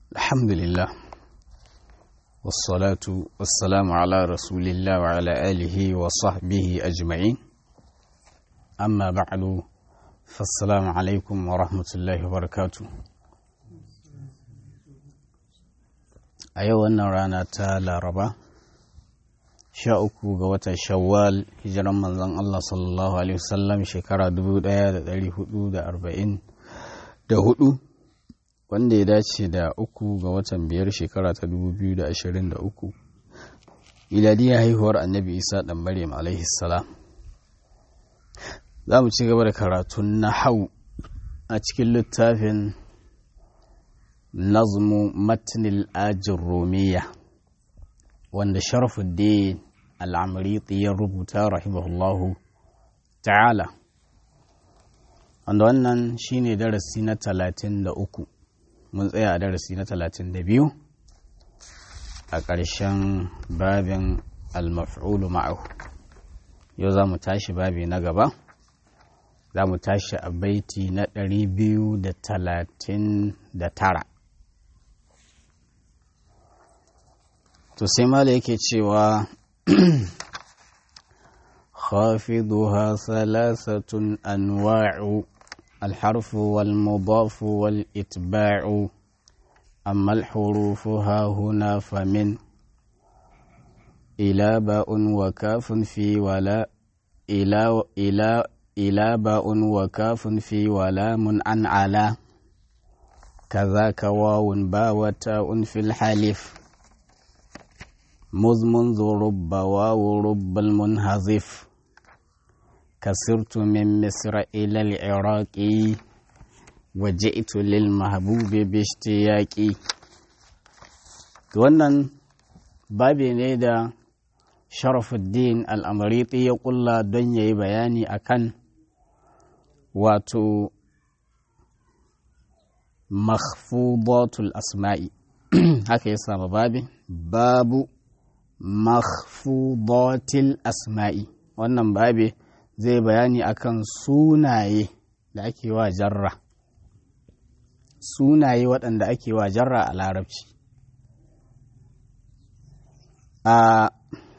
الحمد لله والصلاة والسلام على رسول الله وعلى آله وصحبه أجمعين أما بعد فالسلام عليكم ورحمة الله وبركاته أيوة رانا تالا ربا sha uku ga watan shawwal hijiran manzon Allah sallallahu alaihi wasallam shekara dubu ɗaya da ɗari hudu da arba'in da hudu wanda ya dace da uku ga watan biyar shekara ta dubu biyu da ashirin da uku iladiyar haihuwar annabi isa ɗan maryam alaihi salam za mu ci gaba da karatun na hau a cikin littafin nazmu matnil ajin romiya wanda sharafuddin al'amuriti ya rubuta rahimahullahu ta'ala wanda wannan shine darasi na talatin da uku mun tsaya a darasi na talatin da biyu a ƙarshen babin al-maf'ulu ma'ahu yau za mu tashi babi na gaba za mu tashi a baiti na ɗari biyu da talatin da tara to sai mala yake cewa خافضها ثلاثة أنواع الحرف والمضاف والإتباع أما الحروف ها هنا فمن إلى باء وكاف في ولا إلى إلى إلى باء وكاف في ولام عن على كذاك واو با وتاء في الحلف مذ منذ رب واو رب المنهزف كسرت من مصر إلى العراق وجئت للمحبوب باشتياقي wannan babi ne da sharafuddin al'amariti ya kulla don ya yi bayani akan wato makhfudatul asma'i haka ya sama babi babu makhfudatil asma'i wannan babe zai bayani akan sunaye da ake wa jarra sunaye waɗanda ake wa jarra a larabci a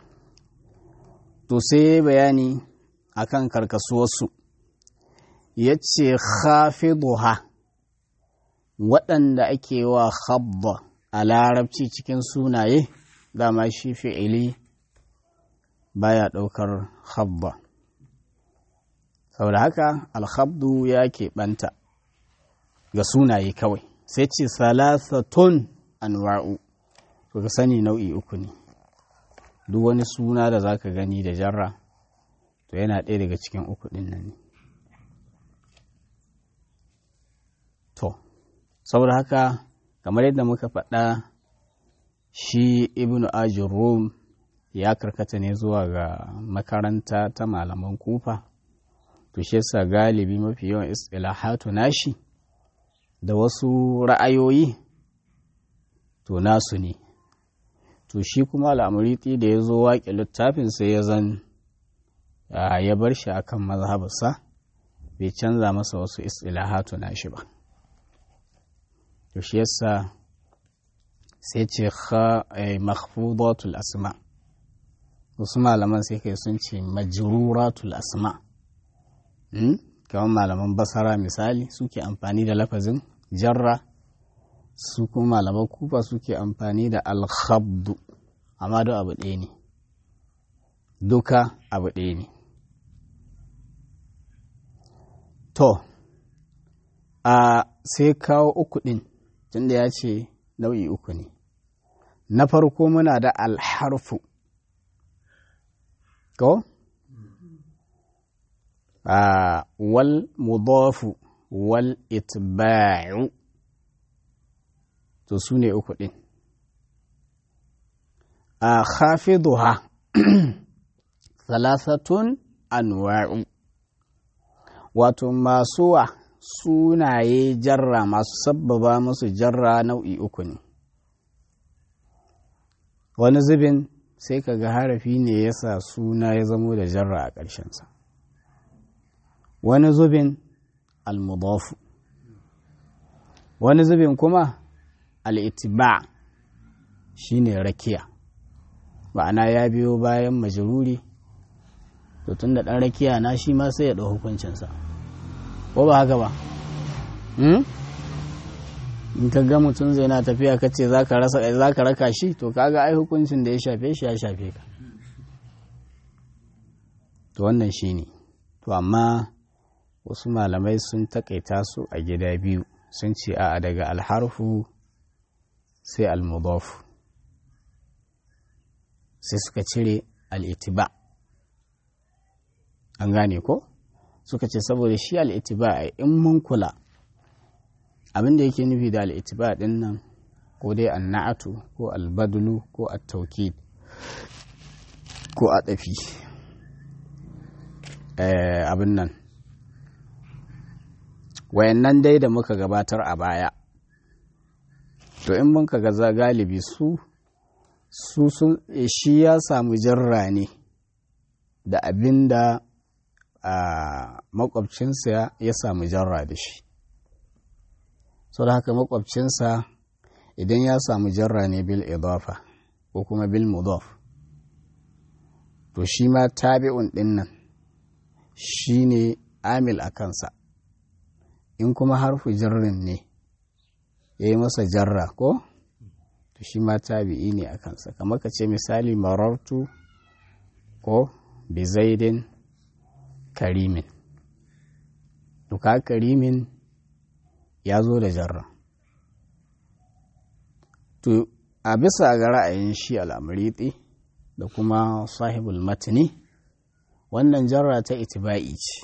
to sai bayani akan karkasuwarsu ya ce khafiduha waɗanda ake wa khabba a larabci cikin sunaye dama shi fi'ili baya ɗaukar khabba saboda haka alhabdu ya keɓanta ga sunaye kawai sai ce salasatun anwa'u to ka sani nau'i uku ne duk wani suna da za ka gani da jarra to yana ɗaya daga cikin uku ɗin nan ne to saboda haka kamar yadda muka faɗa shi ibnu ajin rum ya karkata ne zuwa ga makaranta ta malaman kufa to shi yasa galibi mafi yawan istilahatu nashi da wasu ra'ayoyi to nasu ne to shi kuma al'amuriti da ya zo waƙe littafin sai ya zan ya bar shi akan mazhabarsa bai canza masa wasu istilahatu nashi ba to shi yasa sai ce makhfudatul asma wasu malaman sai kai sun ce majruratul asma kamar malaman basara misali suke amfani da lafazin jarra su kuma malaman kufa suke amfani da alhabdu amma duk abu ɗaya ne duka abu ɗaya ne to a sai kawo uku ɗin tunda ya ce nau'i uku ne na farko muna da alharfu ko Uh, wal mudafu wal itba'u to su ne uku ɗin a uh, khafiduha salasatun anwa'u wato masu wa sunaye jarra masu sabbaba musu jarra nau'i uku ne wani zubin sai ka ga harafi ne yasa suna ya zamo da jarra a ƙarshensa wani zubin almudafu wani zubin kuma al'itiba shine rakiya ma'ana ya biyo bayan majruri to tun da ɗan rakiya na shi ma sai ya ɗau hukuncinsa ko ba haka ba in ka ga mutum zai na tafiya ka ce za ka raka shi to kaga ai hukuncin da ya shafe shi ya shafe ka to wannan shi ne to amma wasu malamai sun takaita su a gida biyu sun ce a daga alharfu sai almudaf sai suka cire al'itiba an gane ko suka ce saboda shi al'itiba a in mun kula abin da yake nufi da al'itiba din nan ko dai anna'atu ko albadulu ko at-taukid ko a ɗafi abin nan wayannan dai da muka gabatar a baya to in mun ga za galibi su su sun shi ya samu jarra ne da abin da makwabcinsa ya samu jarra da shi sau da haka makwabcinsa idan ya samu jarra ne bil idafa ko kuma bil mudaf to shi ma tabi'un din nan shi ne amil a kansa in kuma harfu jarrin ne ya yi masa jarra ko to shi ma tabi'i ne a kansa kamar ka ce misali marartu ko bizaidin karimin duka karimin ya zo da jarra to a bisa ga ra'ayin shi al'amuriti da kuma sahibul matini wannan jarra ta itiba'i ce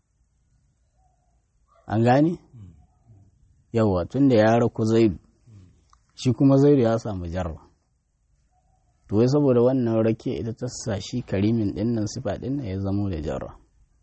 an gane yawa tun da ya raku zaidu shi kuma zaidu ya samu jarra to wai saboda wannan rake ita ta sa shi karimin dinnan sifa dinnan ya zamo da jarra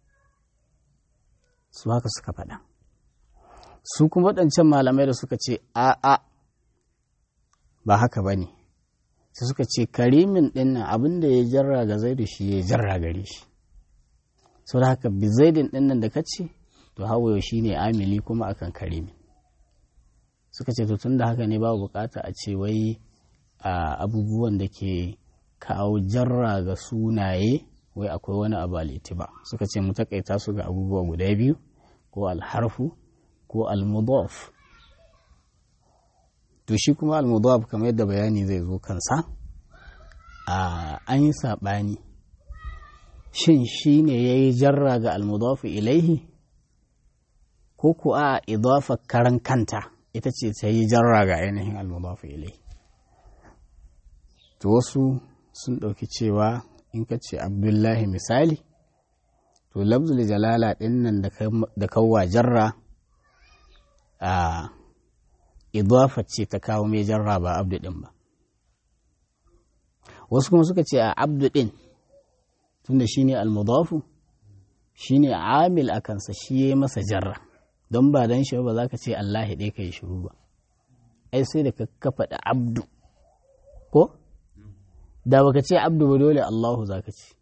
su haka suka faɗa su kuma waɗancan malamai da suka ce a'a ba haka ba ne sai suka ce karimin dinnan abin da ya jarra ga zaidu shi ya jarra gare shi sau da haka bi zaidin dinnan da ka ce to hawaye shi ne amili kuma akan karimin suka ce to tun da haka ne babu bukata a ce wai a abubuwan da ke kawo jarra ga sunaye wai akwai wani abu ba suka ce mu takaita su ga abubuwa guda biyu ko alharfu ko almudaf to shi kuma almudaf kamar yadda bayani zai zo kansa an yi saɓani shin shi ne ya yi jarra ga almudaf ilaihi ko ku a idafa karan kanta ita ce ta yi jarra ga ainihin almudafu ilai to wasu sun ɗauki cewa in ka ce abdullahi misali to labzul jalala ɗin nan da kawwa jarra a idafa ce ta kawo mai jarra ba abdu ɗin ba wasu kuma suka ce a abdu ɗin tunda shi ne almudafu shi ne amil a kansa shi ya yi masa jarra don ba don shi ba za ka ce Allah ɗaya ka yi shiru ba ai sai da ka faɗi abdu ko da baka ce abdu ba dole Allahu za ka ce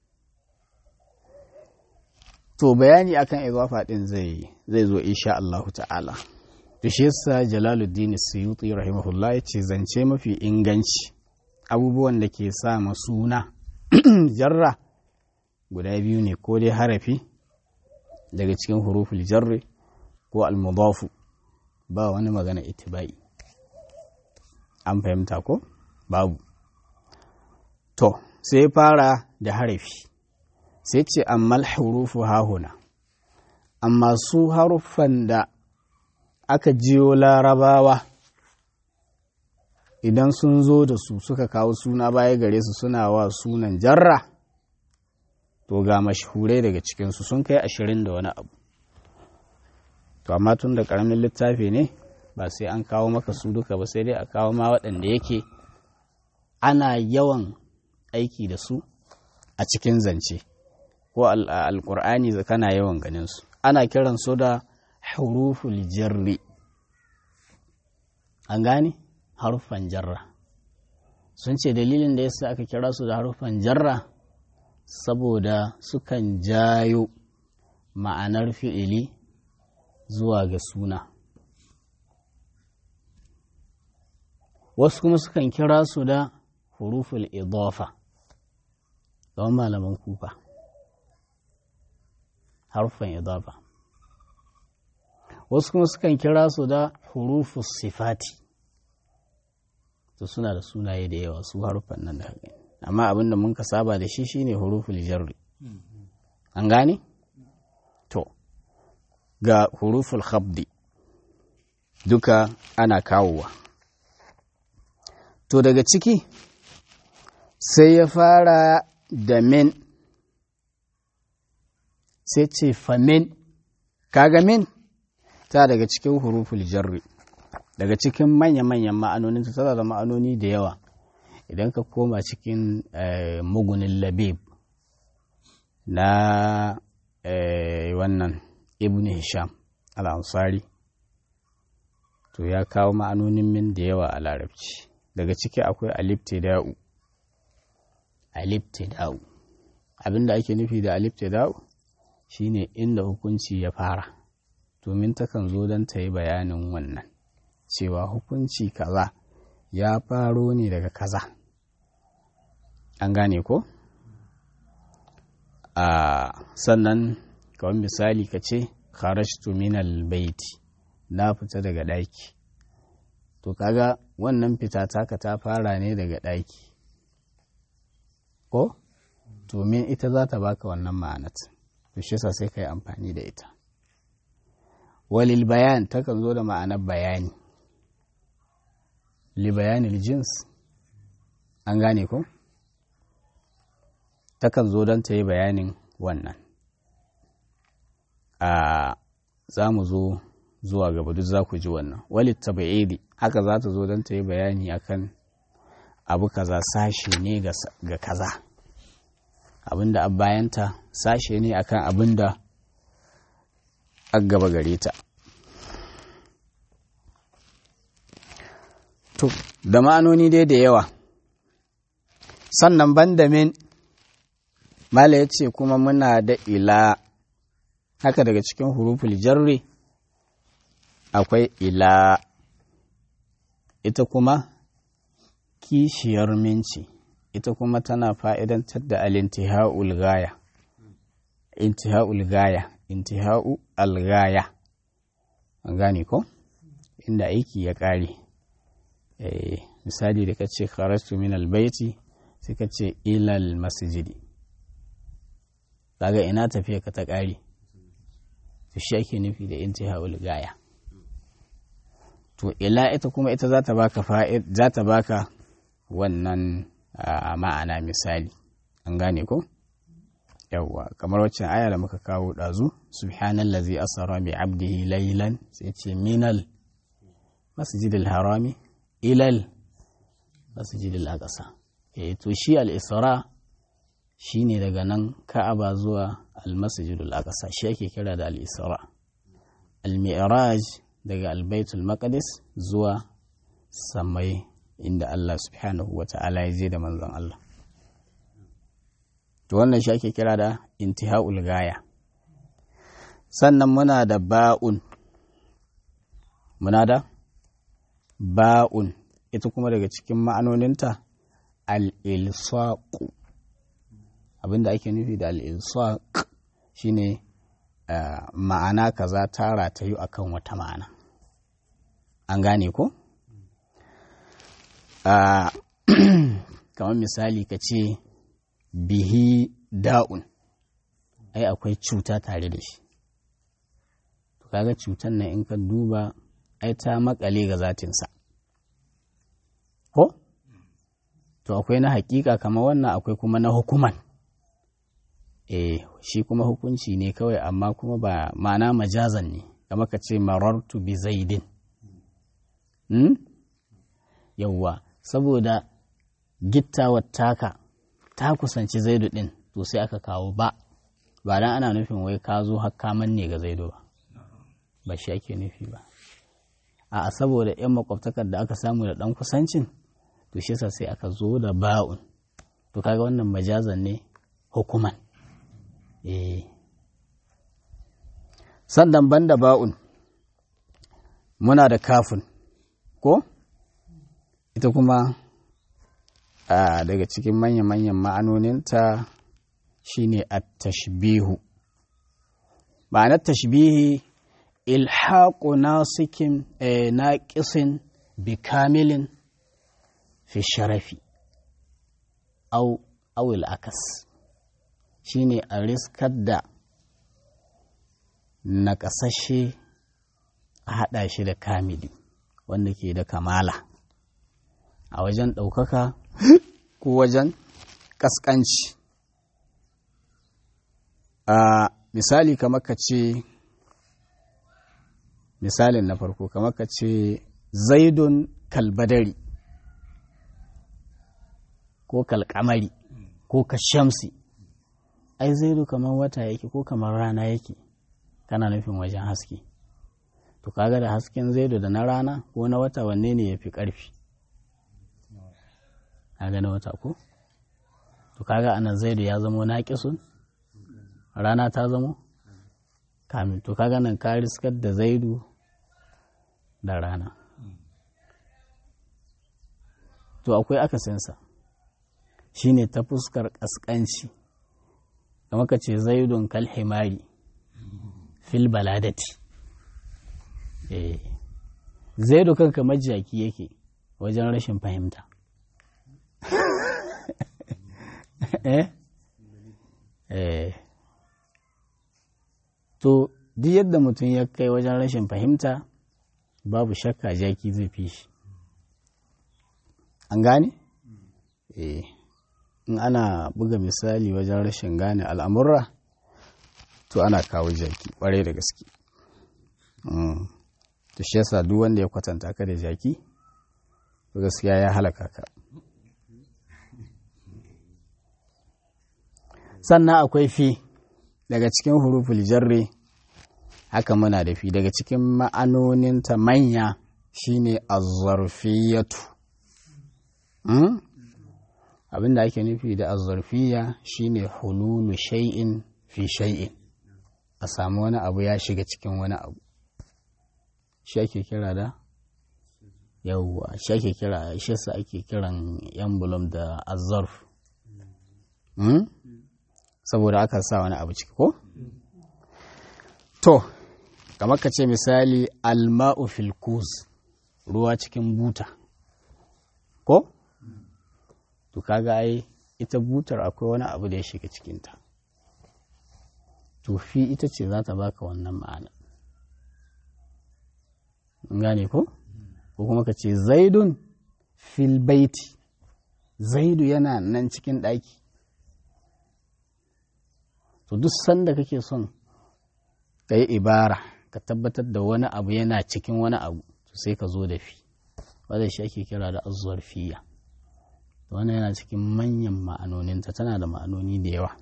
to bayani akan izafa ɗin zai zai zo insha Allahu ta'ala to shi yasa Jalaluddin Suyuti rahimahullah ya ce zance mafi inganci abubuwan da ke sa suna jarra guda biyu ne ko dai harafi daga cikin huruful jarri ko almudafu ba wani magana itibai an fahimta ko babu to sai fara da harafi sai ce ammal hurufu hahuna amma su haruffan da aka jiyo larabawa idan sun zo da su suka kawo suna baya gare su suna wa sunan jarra to ga mashhurai daga cikinsu sun kai ashirin da wani abu to amma tun da ƙaramin littafi ne ba sai an kawo maka su duka ba sai dai a kawo ma waɗanda yake ana yawan aiki da su a cikin zance ko alƙur'ani kana yawan ganin su ana kiran su da huruful jarri an gane harufan jarra sun ce dalilin da yasa aka kira su da harufan jarra saboda sukan jayo ma'anar fi'ili zuwa ga suna wasu kuma sukan kira su da huruful idafa don malaman kufa harfan idafa wasu kuma sukan kira su da hurufus sifati to suna da sunaye da yawa su harfan nan da haka amma abin da mun ka saba da shi shine huruful jarri an gane to ga huruful khabdi duka ana kawowa to daga ciki sai ya fara da min sai ce famin kaga min ta daga cikin huruful jarri daga cikin manya-manyan ma'anonin ta tana da ma'anoni da yawa idan ka koma cikin mugunin labib na wannan ibn hisham al'ansari to ya kawo ma'anonin min da yawa a larabci daga ciki akwai aliftida'u aliftida'u abinda ake nufi da aliftida'u shine inda hukunci ya fara domin takan zo don ta yi bayanin wannan cewa hukunci kaza ya faro ne daga kaza an gane ko a sannan kawai misali ka ce kharajtu minal baiti na fita daga ɗaki to kaga wannan fita taka ta fara ne daga ɗaki ko domin ita za ta baka wannan ma'anat to shi sa sai ka yi amfani da ita walil bayan takan zo da ma'anar bayani li bayanil jins an gane ko takan zo don ta yi bayanin wannan a za mu zo zuwa gaba duk za ku ji wannan walit tabi'idi haka za ta zo don ta yi bayani akan abu kaza sashe ne ga kaza abinda a bayanta sashe ne akan abinda a gaba gare ta to da ma'anoni dai da yawa sannan banda min mala ya ce kuma muna da ila haka daga cikin huruful jarri akwai ila ita kuma kishiyar minci ita kuma tana fa'idantar da alintiha'ul gaya intiha'ul gaya intiha'u algaya an gane ko inda aiki ya ƙare misali da ka ce kharastu min albaiti sai ka ce ilal masjidi kaga ina tafiya ka ta ƙare to shi ake nufi da intiha'ul gaya to ila ita kuma ita za ta baka fa'id za ta baka wannan ma'ana misali an gane ko yawwa kamar waccan aya da muka kawo ɗazu subhanallazi asara bi abdihi laylan sai ce minal masjidil harami ilal masjidil aqsa eh to shi al isra shine daga nan ka'aba zuwa al masjidil aqsa shi ake kira da al isra al mi'raj daga al baitul maqdis zuwa samai inda Allah subhanahu wa ta'ala ya je da manzon Allah to wannan shi ake kira da intiha'ul gaya sannan muna da ba'un muna da ba'un ita kuma daga cikin ma'anoninta al-ilsaqu abinda ake nufi da al-ilsaq shine ma'ana kaza tara ta yi akan wata ma'ana an gane ko kamar misali ka ce bihi da'un ai akwai cuta tare da shi to kaga cutan nan in ka duba ai ta makale ga zatinsa ko to akwai na hakika kamar wannan akwai kuma na hukuman eh shi kuma hukunci ne kawai amma kuma ba ma'ana majazan ne kama ka ce marartu bi zaidin hmm? yawwa saboda gittawar taka ta kusanci zaidu ɗin to sai aka kawo ba ba dan ana nufin wai ka zo hakka manne ga zaidu ba ba shi ake nufi ba a saboda yan makwabtakar da aka samu da ɗan kusancin to shi sa sai aka zo da ba'un to kaga wannan majazan ne hukuman eh sannan banda ba'un muna da kafin ko ita ita kuma daga cikin manya-manyan ma'anoninta shine at-tashbihu ma'anar tashbihi ilhaqu nasikin naqisin bi kamilin fi sharafi au awil akas shine a riskar da naƙasashe a haɗa shi da kamili wanda ke da kamala a wajen ɗaukaka ko wajen ƙasƙanci a misali kamar ka ce misalin na farko kamar ka ce zaidun kalbadari ko kalkamari ko ka shamsi ai zaidu kamar wata yake ko kamar rana yake kana nufin wajen haske to kaga da hasken zaidu da na rana ko na wata wanne ne ya fi ƙarfi kaga na wata ko to kaga anan zaidu ya zamo naƙisun rana ta zamo kamin to kaga nan ka riskar da zaidu da rana to akwai akasinsa shine ta fuskar ƙasƙanci kamar ka ce zaidun kalhimari fil baladati eh zaidu kanka majaki yake wajen rashin fahimta eh eh to duk yadda mutum ya kai wajen rashin fahimta babu shakka jaki zai fi shi an gane? eh in ana buga misali wajen rashin gane al'amurra to ana kawo jaki ƙwarai da gaske to shi yasa duk wanda ya kwatanta ka da jaki to gaskiya ya halaka ka sannan akwai fi daga cikin huruful jarri haka muna da fi daga cikin ma'anoninta manya shine azzarfiyatu abin da ake nufi da azzarfiya shine hululu shay'in fi shay'in a samu wani abu ya shiga cikin wani abu shi ake kira da yawwa shi ake kira shi yasa ake kiran emblem da azzarf saboda aka sa wani abu ciki ko to kamar ka ce misali alma'u fil kuz ruwa cikin buta ko to kaga ai ita butar akwai wani abu da ya shiga cikinta to fi ita ce za ta baka wannan ma'ana gane ko ko kuma ka ce zaidun fil baiti zaidu yana nan cikin ɗaki to duk sanda kake son ka yi ibara ka tabbatar da wani abu yana cikin wani abu to sai ka zo da fi wadda shi ake kira da azuwar fiya wannan yana cikin manyan ma'anoninta tana da ma'anoni da yawa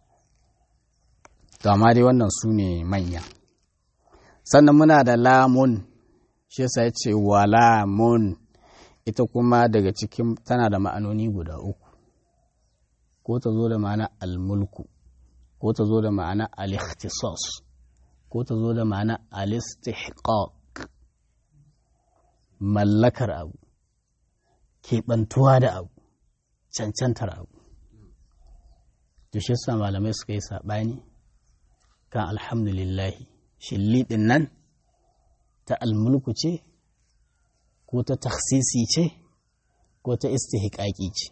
to amma dai wannan su ne manya sannan muna da lamun shi yasa ya ce wa lamun ita kuma daga cikin tana da ma'anoni guda uku ko ta zo da ma'ana almulku ko ta zo da ma'ana al-ikhtisas ko ta zo da ma'ana al-istihqaq mallakar abu keɓantuwa da abu cancantar abu to shi yasa malamai suka yi saɓani kan alhamdulillahi shilliɗin nan ta almulku ce ko ta taksisi ce ko ta istihqaqi ce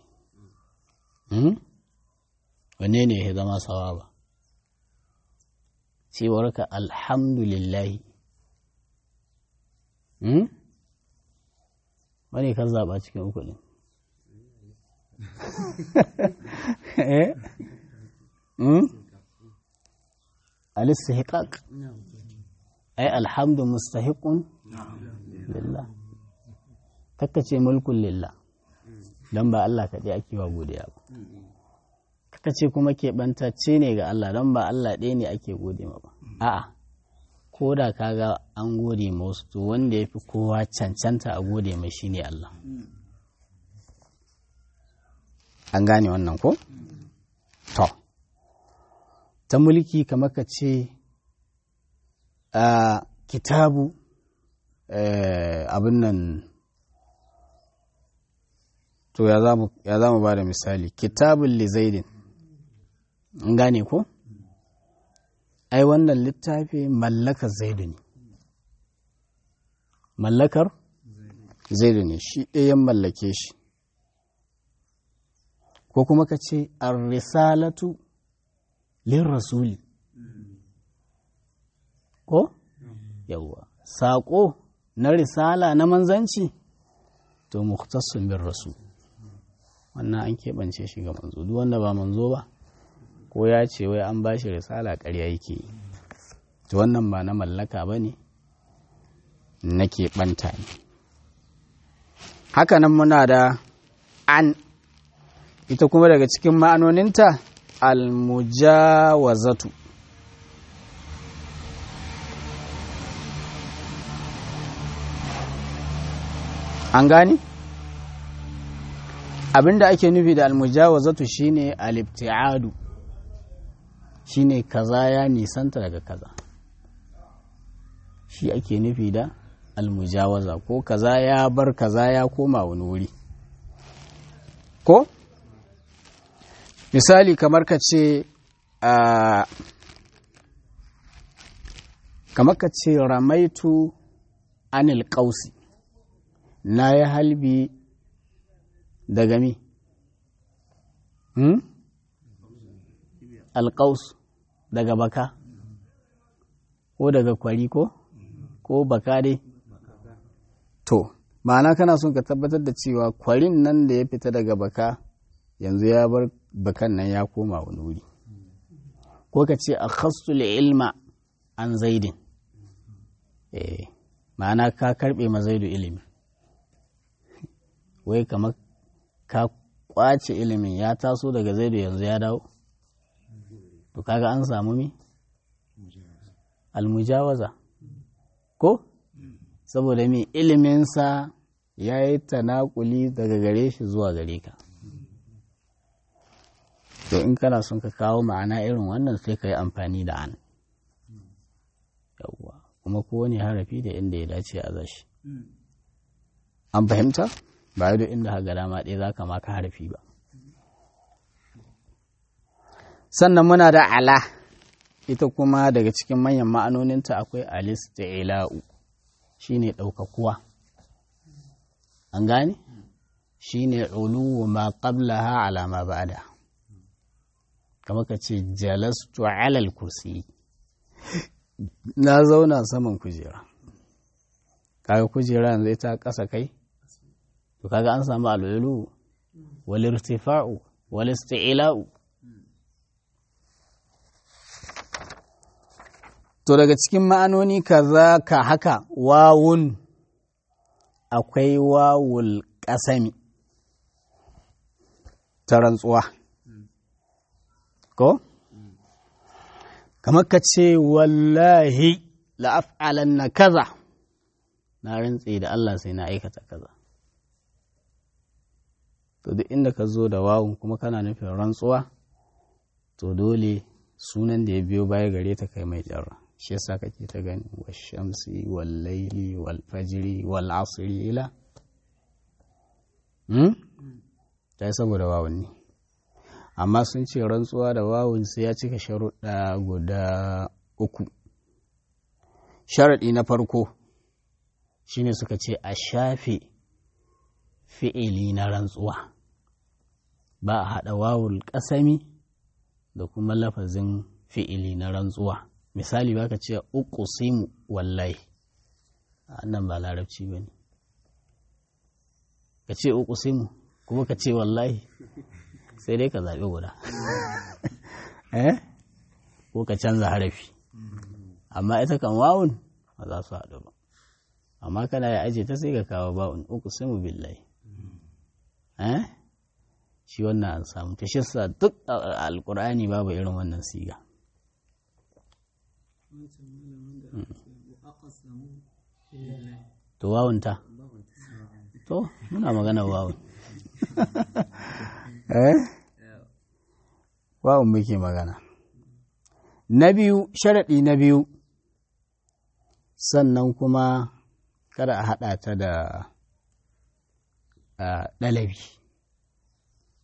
wanne ne ya zama sawa ba cewarka alhamdulillahi wani kan zaɓa cikin uku ne al-istihqaq ai alhamdu mustahiqun lillah kakkace mulkun lillah dan ba Allah kaɗai ake wa godiya ba kakkace kuma keɓantacce ne ga Allah dan ba Allah ɗaya ne ake gode ma ba a'a ko da kaga an gode ma wasu to wanda ya fi kowa cancanta a gode mai shine Allah an gane wannan ko to ta mulki kamar ka ce a kitabu abin nan to ya za mu ba da misali kitabun lizaidin in gane ko ai wannan littafi mallakar zaidu ne mallakar zaidu ne shi ɗayan mallake shi ko kuma ka ce ar-risalatu lin rasuli ko yawwa saƙo na risala na manzanci to muhtassun bin rasul wannan an keɓance shi ga manzo duk wanda ba manzo ba ko ya ce wai an bashi risala ƙarya yake to wannan ba na mallaka ba ne na keɓanta ne hakanan muna da an ita kuma daga cikin ma'anoninta almujawazatu an gani abinda ake nufi da almujawazatu shine alibti'adu shine kaza ya nisanta daga kaza shi ake nufi da almujawaza ko kaza ya bar kaza ya koma wani wuri ko misali kamar ka ce kamar ka ce ramaitu anil ƙausi na ya halbi daga mi hmm? alƙaus daga baka ko daga kwari ko ko baka dai to ma'ana kana son ka tabbatar da cewa kwarin nan da ya fita daga baka yanzu ya bar bakan nan ya koma wani wuri ko ka ce a khastul ilma an zaidin eh ma'ana ka karbe ma zaidu ilimi wai kamar ka kwace ilimin ya taso daga zaidu yanzu ya dawo to kaga an samu mi almujawaza ko saboda mi iliminsa ya yi tanakuli daga gare shi zuwa gare ka to in kana son ka kawo ma'ana irin wannan sai ka yi amfani da an yawwa kuma kowane harafi da inda ya dace a zashi an fahimta ba da inda haga dama ɗaya za ka maka harafi ba sannan muna da ala ita kuma daga cikin manyan ma'anoninta akwai alisti'ila'u shine ɗaukakuwa an gane shine uluwu ma qablaha ala ma ba'da kamar ka ce jalastu alal kursi na zauna saman kujera kaga kujera yanzu ita ƙasa kai to kaga an samu al'ulu wal irtifa'u wal isti'la'u to daga cikin ma'anoni kaza ka haka wawun akwai wawul ƙasami ta rantsuwa ko kamar ka ce wallahi la'af'alan na kaza na rantse da Allah sai na aikata kaza to duk inda ka zo da wawun kuma kana nufin rantsuwa to dole sunan da ya biyo baya gare ta kai mai jarra shi yasa kake ta gani wa shamsi wal laili wal fajri wal asri ila hmm ta saboda wawun ne amma sun ce rantsuwa da wawun sai ya cika sharuɗa guda uku sharaɗi na farko shine suka ce a shafe fi'ili na rantsuwa ba a haɗa wawul ƙasami da kuma lafazin fi'ili na rantsuwa misali baka ce uqsimu wallahi annan ba larabci bane ka ce uqsimu kuma ka ce wallahi sai dai ka zaɓi guda eh ko ka canza harafi amma ita kan wawun ba za su haɗu ba amma kana ya aje ta sai ka kawo ba'un uqsimu billahi eh shi wannan an samu ta shissa duk alkur'ani babu irin wannan siga to wawunta to muna magana wawun eh wawun muke magana na biyu sharaɗi na biyu sannan kuma kada a haɗa ta da ɗalabi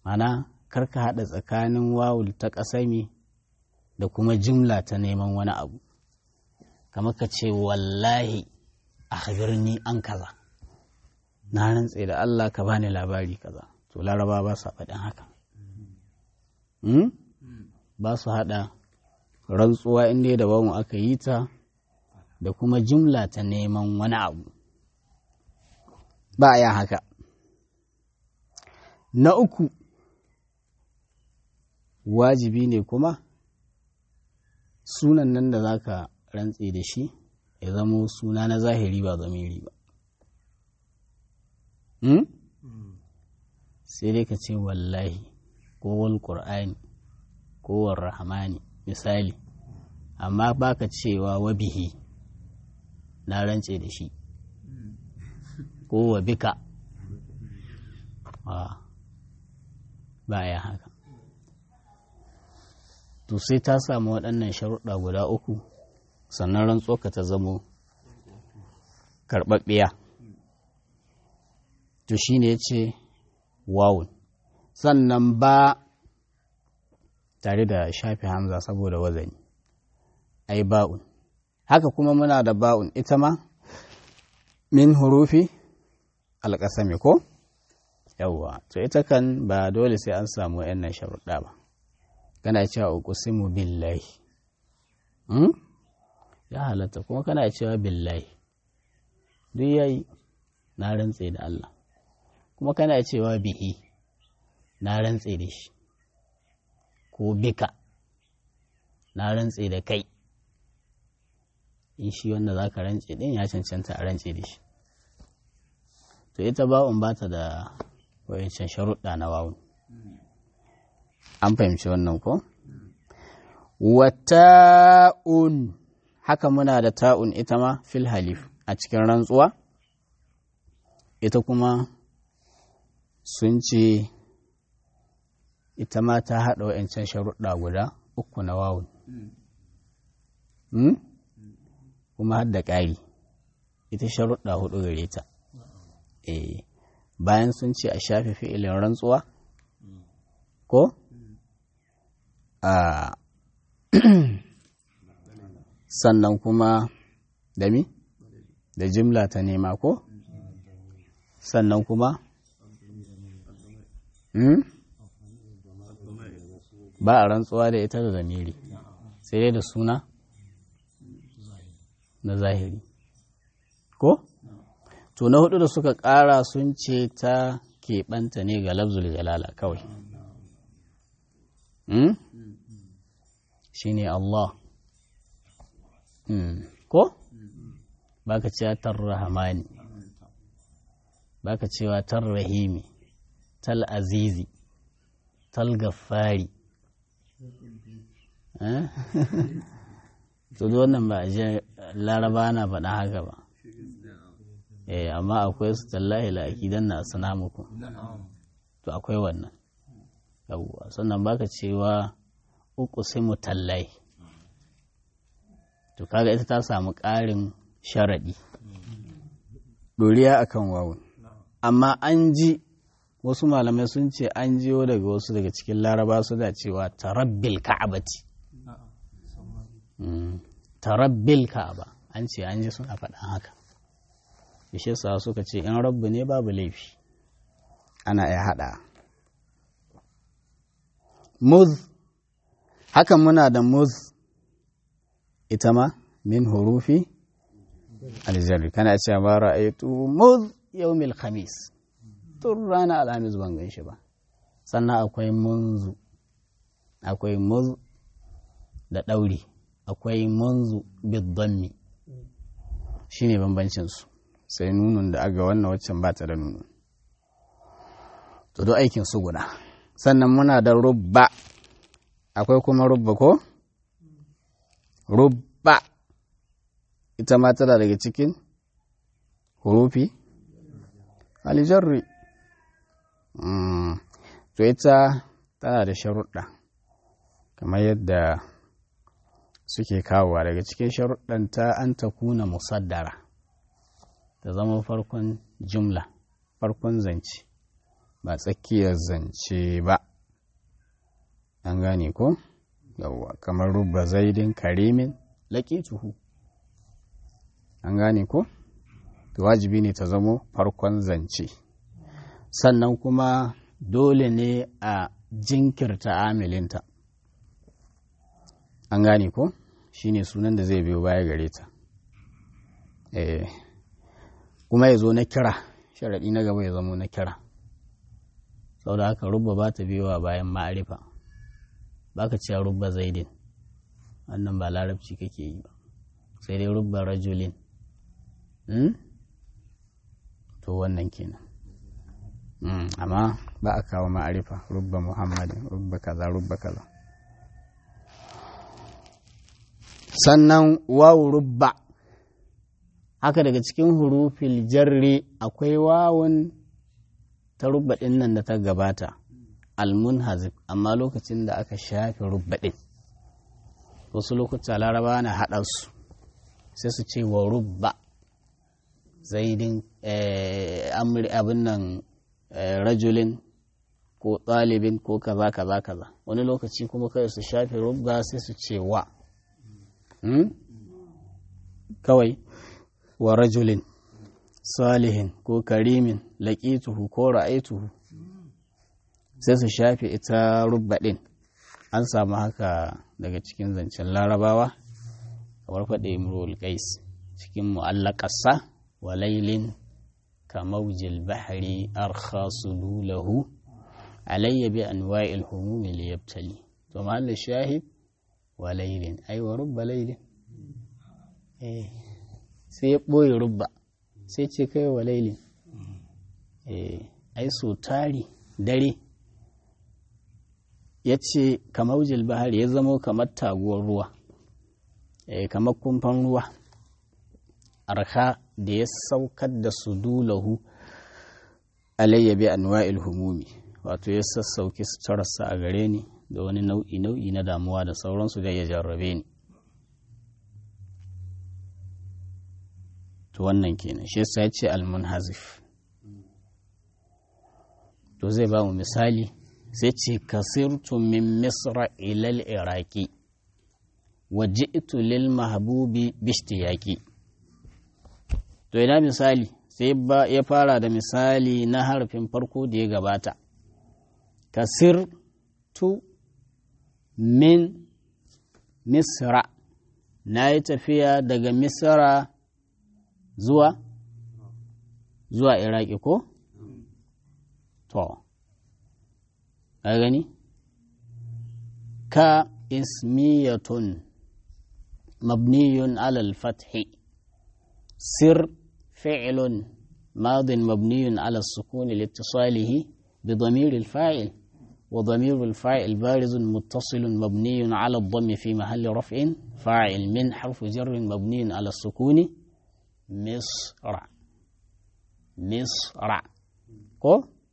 mana karka haɗa tsakanin wawul ta ƙasami da kuma jimla ta neman wani abu kamar ka ce wallahi a birni an kaza na rantse da Allah ka bani labari kaza to laraba ba su faɗin haka ba su haɗa rantsuwa inda da bamu aka yi ta da kuma jimla ta neman wani abu ba a yin haka na uku wajibi ne kuma sunan nan da za ka rantse da shi ya zamo suna na zahiri ba zamiri ba sai dai ka ce wallahi ko wal qur'ani ko wal rahmani misali amma baka cewa wabihi na rantse da shi ko wa bika ba ya haka to sai ta samu waɗannan sharuɗa guda uku sannan rantsoka ta zamo karɓaɓɓiya to shi ne ce wawun sannan ba tare da shafi hamza saboda wazani ai ba'un haka kuma muna da ba'un ita ma min hurufi alƙasami ko yawwa to ita kan ba dole sai an samu yan sharuɗa ba kana cewa uqsimu billahi hmm? ya halatta kuma kana cewa billahi duk yayi na rantse da Allah kuma kana cewa bihi na rantse da shi ko bika na rantse da kai in shi wanda za ka rantse din ya cancanta a rantse da shi to ita ba'un ba ta da wayancan sharuɗa na wawun an fahimci wannan ko wata'un haka muna da ta'un ita ma fil halif a cikin rantsuwa ita kuma sun ce ita ma ta haɗa wa'yancan sharuɗa guda uku na wawun kuma har da ƙari ita sharuɗa hudu gare ta bayan sun ce a shafe fi'ilin rantsuwa ko a sannan kuma da mi da jimla ta nema ko sannan kuma ba a rantsuwa da ita da zamiri sai dai da suna na zahiri ko to na hudu da suka ƙara sun ce ta keɓanta ne ga lafzul jalala kawai shi ne Allah ko baka cewa tarrahamani baka cewa tarrahimi tal azizi tal gaffari to wannan ba a je laraba na faɗa haka ba eh amma akwai su tallahi la akidan na sana muku to akwai wannan yawwa sannan baka cewa uku sai mu tallahi to kaga ita ta samu ƙarin sharaɗi doriya akan wawun amma an ji wasu malamai sun ce an jiyo daga wasu daga cikin laraba suna cewa tarabbil ka'abati tarabbil ka'aba an ce an ji suna faɗan haka bishe sa suka ce in rabbu ne babu laifi ana iya haɗa muz hakan muna da muz ita ma min hurufi aljarri kana cewa ba ra'aytu muz yawmil khamis tun rana alhamis ban gan shi ba sannan akwai munzu akwai muz da ɗauri akwai munzu biddanmi shi ne bambancinsu sai nunun da aga wannan waccan ba ta da nunu to do aikin su guda sannan muna da rubba akwai kuma rubba ko rubba ita ma tana daga cikin hurufi alijarri to ita tana da sharuɗa kamar yadda suke kawowa daga cikin sharuɗanta an ta kuna musaddara ta zama farkon jumla farkon zance ba tsakiyar zance ba an gane ko yawwa kamar rubba zaidin karimin tuhu an gane ko wajibi ne ta zamo farkon zance sannan kuma dole ne a jinkirta amilinta an gane ko shine sunan da zai biyo baya gare ta eh kuma ya zo na kira sharaɗi na gaba ya zamo na kira sau da haka rubba ba ta biyowa bayan ma'arifa ba ka cewa rubba zaidin wannan ba larabci kake yi ba sai dai rubba rajulin to wannan kenan amma ba a kawo ma'arifa rubba muhammadin rubba kaza rubba kaza sannan wawu rubba haka daga cikin hurufil jarri akwai wawun ta rubba ɗin nan da ta gabata almunhazib amma lokacin da aka shafe rubba ɗin wasu lokuta laraba na haɗa su sai su ce wa rubba zaidin abin nan rajulin ko ɗalibin ko kaza kaza kaza wani lokaci kuma kai su shafe rubba sai su ce wa kawai wa rajulin salihin ko karimin laƙituhu ko ra'aituhu sai su shafe ita rubba ɗin an samu haka daga cikin zancen larabawa kamar faɗe imrul qais cikin mu'allaƙasa wa lailin ka maujil bahri arkhasu lahu alayya bi anwa'il humumi liyabtali to mahallin shahid wa lailin ai wa rubba lailin eh sai ya ɓoye rubba sai ce kai wa lailin eh ai so tari dare ya ce kamaujil bahari ya zamo kamar taguwar ruwa eh kamar kumfan ruwa arha da ya saukar da su dulahu alayya bi anwa'il humumi wato ya sassauki suturarsa a gare ni da wani nau'i nau'i na damuwa da sauransu da ya jarrabe ni to wannan kenan shi yasa ya ce almunhazif to zai ba mu misali sai ce kasirtu min misra ilal iraki wa ji'tu lil mahbubi bishtiyaki to ina misali sai ya fara da misali na harfin farko da ya gabata kasirtu min misra na yi tafiya daga misra zuwa zuwa iraki ko to a gani ka ismiyatun mabniyun alal fathi sir fi'lun ماض مبني على السكون لاتصاله بضمير الفاعل وضمير الفاعل بارز متصل مبني على الضم في محل رفع فاعل من حرف جر مبني على السكون مصر مصر كو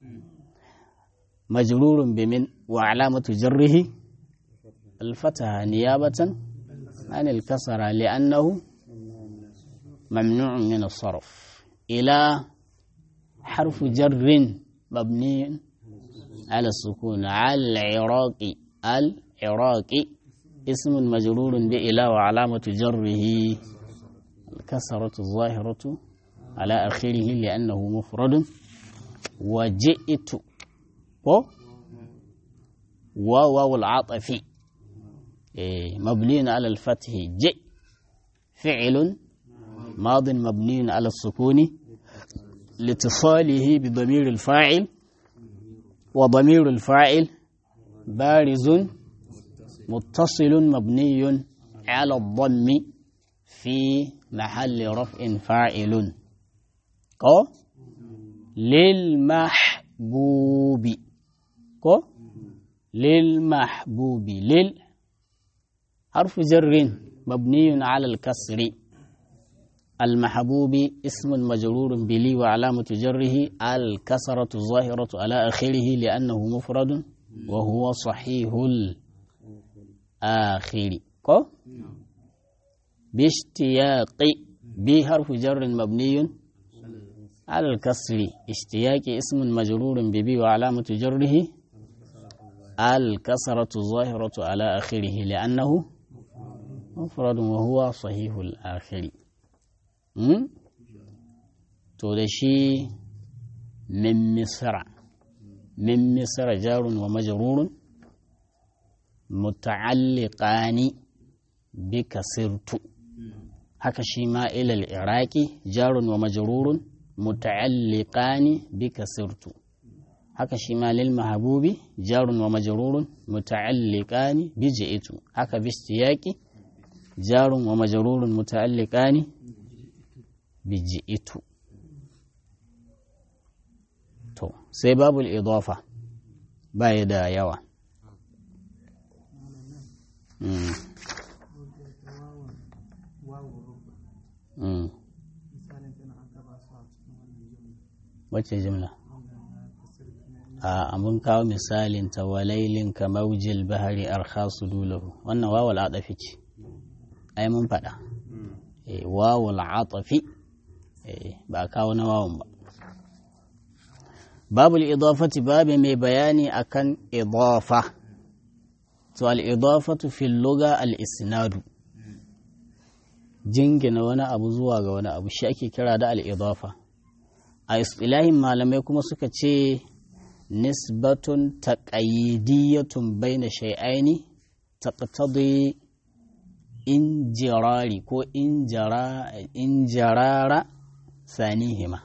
مجرور بمن وعلامة جره الفتحة نيابة عن الكسرة لأنه ممنوع من الصرف إلى حرف جر مبني على السكون على العراق العراق اسم مجرور بإلى وعلامة جره الكسرة الظاهرة على آخره لأنه مفرد وجئت وواو العاطفي مبني على الفتح جئ فعل ماض مبني على السكون لاتصاله بضمير الفاعل وضمير الفاعل بارز متصل مبني على الضم في محل رفع فاعل كو للمحبوب كو للمحبوب لل حرف جر مبني على الكسر المحبوب اسم مجرور بلي وعلامة جره الكسرة الظاهرة على آخره لأنه مفرد وهو صحيح الآخر كو باشتياق بحرف جر مبني على الكسر اشتياق اسم مجرور ببي وعلامة جره الكسرة الظاهرة على آخره لأنه مفرد وهو صحيح الآخر تودشي من مصر من مصر جار ومجرور متعلقان بكسرت haka shi ma ilal iraki jarun wa majrurun muta'alliqani bi kasirtu haka shi ma lil mahbubi jarun wa majrurun muta'alliqani bi ji'tu haka bi istiyaqi jarun wa majrurun muta'alliqani bi ji'tu to sai babul idafa baya da yawa wacce jimla a mun kawo misalin ta walailin ka maujil bahari arkhasu dulahu wannan wawal atafi ce ai mun faɗa wawal atafi ba kawo na wawan ba babul idafati babu mai bayani akan idafa to al idafatu fil lugha al isnadu jingina wani abu zuwa ga wani abu shi ake kira da al'idafa a istilahin malamai kuma suka ce nisbatun taƙayyidiyatun bai na shai'aini taƙatadi injirari ko injarara sanihima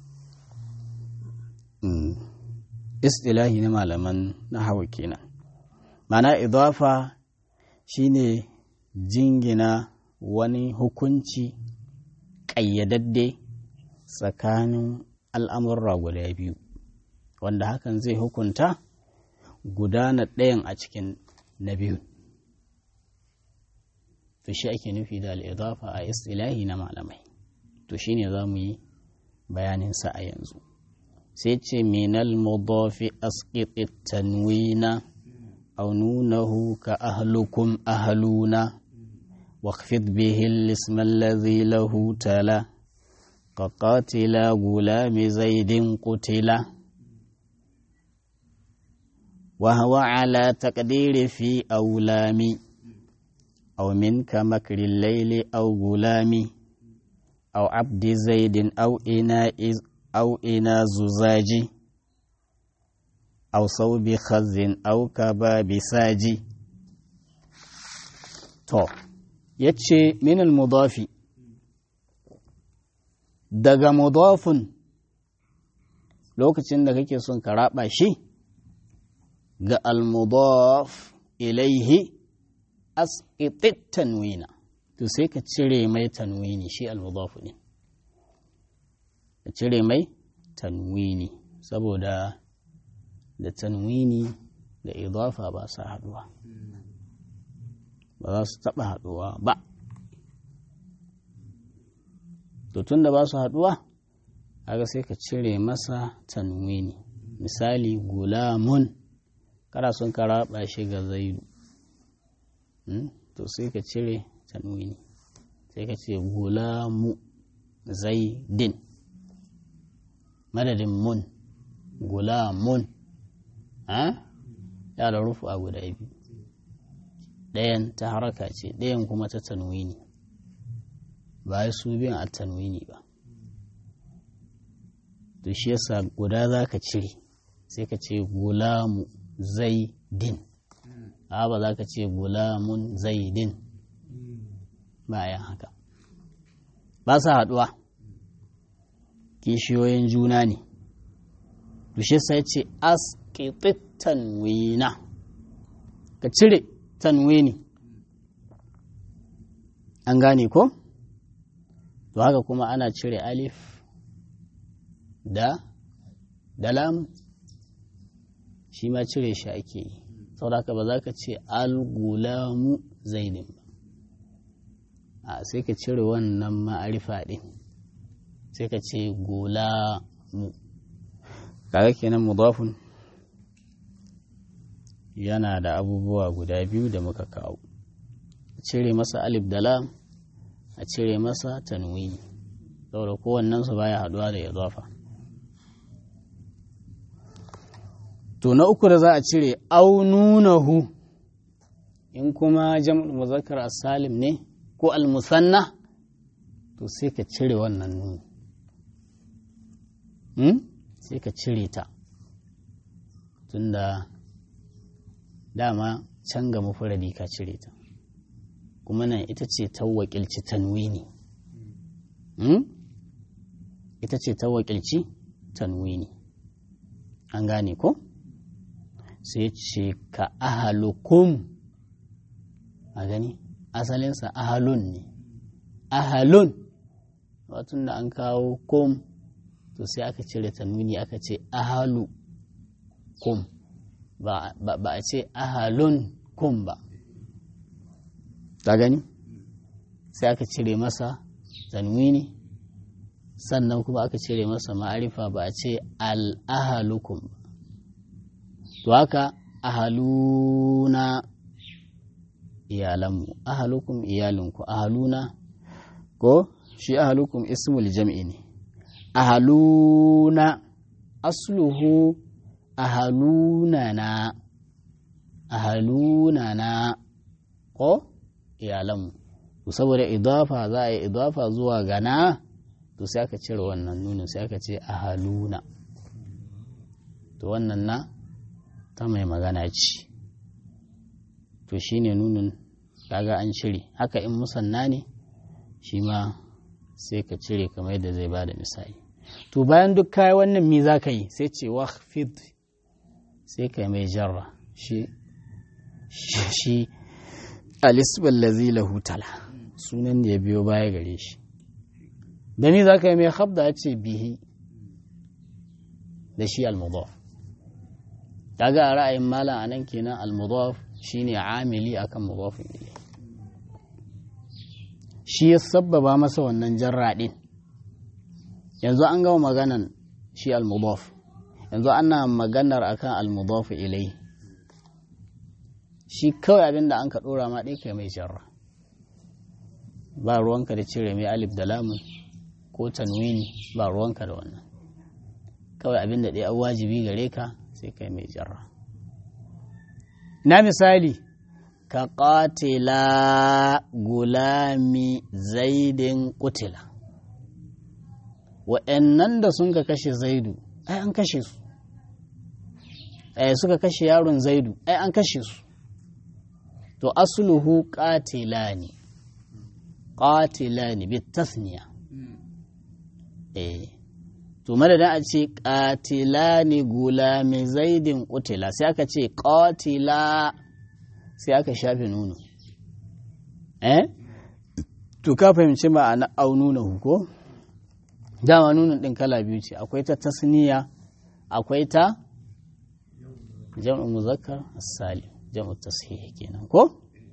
istilahi na malaman na hawa kenan mana idafa shine jingina wani hukunci ƙayyadadde tsakanin al'amurra guda biyu wanda hakan zai hukunta gudana ɗayan a cikin na biyu to shi ake nufi da al'idafa a istilahi na malamai to shi ne za mu yi bayaninsa a yanzu sai ce minal mudafi asƙiƙi tanwina aununahu ka ahlukum ahluna واخفض به الاسم الذي له تلا كقاتل غلام زيد قتل وهو على تقدير في أولام أو منك مكر الليل أو غلام أو عبد زيد أو إناء أو إنا زجاج أو صوب خز أو كباب ساجي تو ya ce minal mudafi daga mudafin lokacin da kake son ka raba shi ga almudaf ilaihi asqitit tanwina to sai ka cire mai tanwini shi almudafu ne ka cire mai tanwini saboda da tanwini da idafa ba sa haduwa ba za su taɓa haɗuwa ba to tun da ba su haɗuwa kaga sai ka cire masa tanwini misali gulamun kana son ka raba shi ga zaidu to sai ka cire tanwini sai ka ce gulamu zaidin madadin mun gulamun ya da rufu a guda biyu ɗayan ta haraka ce ɗayan kuma ta tanwini ba su biyan a tanwini ba to shi yasa guda za ka cire sai ka ce gulamu zaidin a ba za ka ce gulamun zaidin bayan haka ba sa haɗuwa kishiyoyin juna ne to shi sai ce asqitit tanwina ka cire tanwini an gane ko to haka kuma ana cire alif da da lam shi ma cire shi ake yi saboda ba za ka ce al-gulamu zaidin ba a sai ka cire wannan ma'arifa ɗin sai ka ce gulamu kaga kenan mudafun yana da abubuwa guda biyu da muka kawo a cire masa alif da lam a cire masa tanwini saboda kowannensu baya haduwa da idafa to na uku da za a cire aununahu in kuma jam'ul muzakkar as-salim ne ko al-musanna to sai ka cire wannan nuni hmm? sai ka cire ta tunda dama can ga mufuradi ka cire ta kuma nan ita ce ta wakilci tanwini hmm? ita ce ta wakilci tanwini an gane ko sai ce ka ahalukum a gani asalinsa ahalun ne ahalun watun da an kawo kum to sai aka cire tanwini aka ce ahalu kum ba, ba a ce ahalun kum ba ta gani sai aka cire masa tanwini sannan kuma aka cire masa ma'arifa ba a ce al'ahalukum ba to haka ahaluna iyalanmu ahalukum iyalinku ahaluna ko shi ahalukum ismul jam'i ne ahaluna asluhu ahalunana ahalunana ko iyalanmu to saboda idafa za a yi idafa zuwa gana to sai aka cire wannan nunin sai aka ce ahaluna to wannan na ta mai magana ce to shine nunin kaga an cire haka in musanna ne shi ma sai ka cire kamar yadda zai bada misali to bayan duk kayi wannan mi za ka yi sai ce wahfid sai ka mai jarra shi shi alisbal lazi lahu tala sunan da ya biyo baya gare shi da mi za ka yi mai habda ya ce bihi da shi almudaf kaga a ra'ayin malam anan kenan almudaf shine amili akan mudafin ilayhi shi ya sabbaba masa wannan jarra ɗin yanzu an gama maganan shi al-mudaf yanzu ana maganar akan al-mudaf ilai shi kawai abin da an ka ɗora ma ɗai kai mai jarra ba ruwanka da cire mai alif da lamun ko tanwini ba ruwanka da wannan kawai abin da ɗaya wajibi gare ka sai kai mai jarra na misali ka ƙatila gulami zaidin ƙutila wa'annan da sun ka kashe zaidu ai an kashe su ai suka kashe yaron zaidu ai an kashe su to asluhu qatilani qatilani bitasniya eh to madadin a ce qatilani gulami zaidin ƙutila sai aka ce qatila sai aka shafe nuno eh to ka fahimci ma'ana au nuna ko dama nunin din kala biyu ce akwai ta tasniya akwai ta jam'u muzakkar as-salim jam'u tashih kenan ko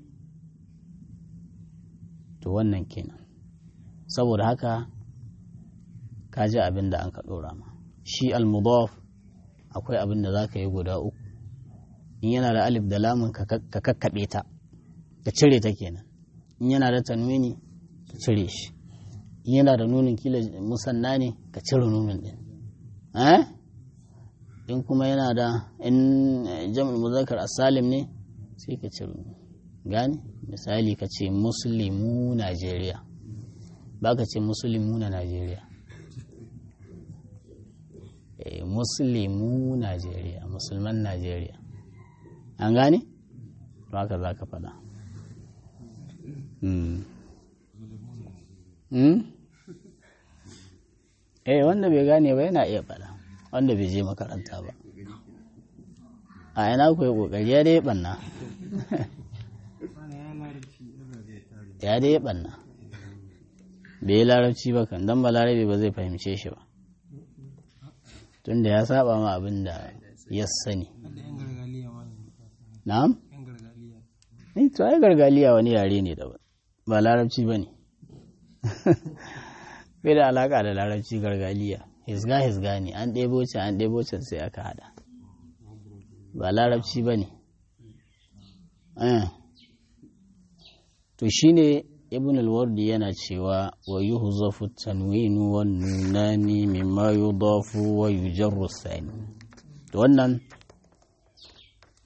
to wannan kenan saboda haka ka ji abin da an ka dora ma shi al-mudaf akwai abin da zaka yi guda uku in yana da alif da lamun ka kakkaɓe ta ka cire ta kenan in yana da tanwini ka cire shi in yana da nunin kila musanna ne ka cire nunin din in kuma yana da in jam'ul muzakkar asalim ne sai ka cire gane misali ka ce muslimu najeriya ba ka ce muslimu na najeriya muslimu najeriya musulman najeriya an gane? to haka za ka faɗa eh wanda bai gane ba yana iya faɗa wanda bai je makaranta ba a yana ku yi ƙoƙari ya dai ɓanna ya dai ɓanna bai yi larabci ba kan don ba larabi ba zai fahimce shi ba tunda ya saba ma abin da ya sani na'am eh to ai gargaliya wani yare ne daban ba larabci ba ne bai da alaka da larabci gargaliya hisga hisga ne an ɗebo can an ɗebo can sai aka hada ba larabci ba ne to shine ibn al-wardi yana cewa wa yuhzafu tanwinu wan nunani mimma yudafu wa yujarru sani to wannan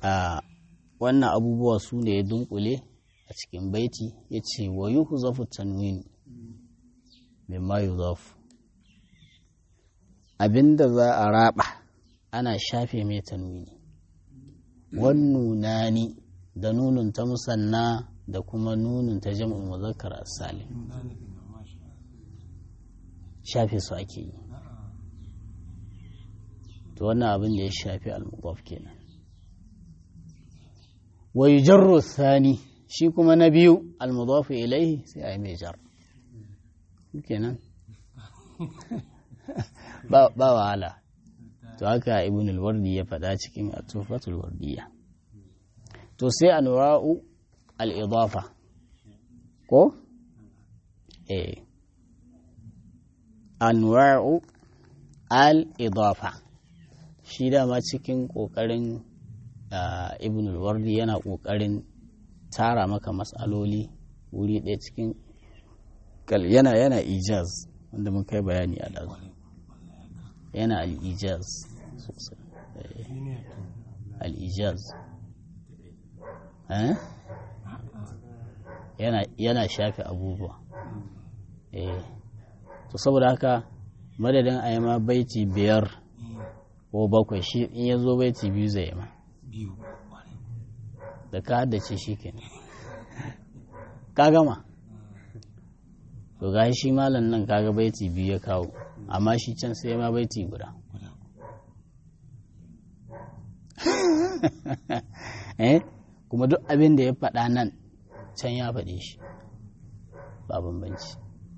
a wannan abubuwa su ne ya dunkule a cikin baiti ya ce wa yi zafu tanwini mimma yi zafu abinda za a raba ana shafe mai tanwini wannunani da nunun ta musanna da kuma nunun ta jam'in muzakkar salim shafe su ake yi to wannan abin da ya shafi al-mudaf kenan wa yujarru thani shi kuma na biyu al-mudaf ilayhi sai ai mai jar kenan ba ba wahala to haka ibn al-wardi ya faɗa cikin at-tufatul wardiyya to sai anwa'u al-idafa ko eh anwa'u al-idafa shi dama cikin ƙoƙarin ibn al-wardi yana ƙoƙarin tara maka matsaloli wuri ɗaya cikin yana yana ijaz wanda mun kai bayani a ɗazu yana al-ijaz sosai al-ijaz yana shafe abubuwa to saboda haka madadin a yi ma baiti biyar ko bakwai shi in ya zo baiti biyu zai yi ma da ka haddace shi ke ka gama to ga shi malam nan kaga baiti biyu ya kawo amma shi can sai ma baiti guda eh kuma duk abin da ya faɗa nan can ya faɗe shi ba bambanci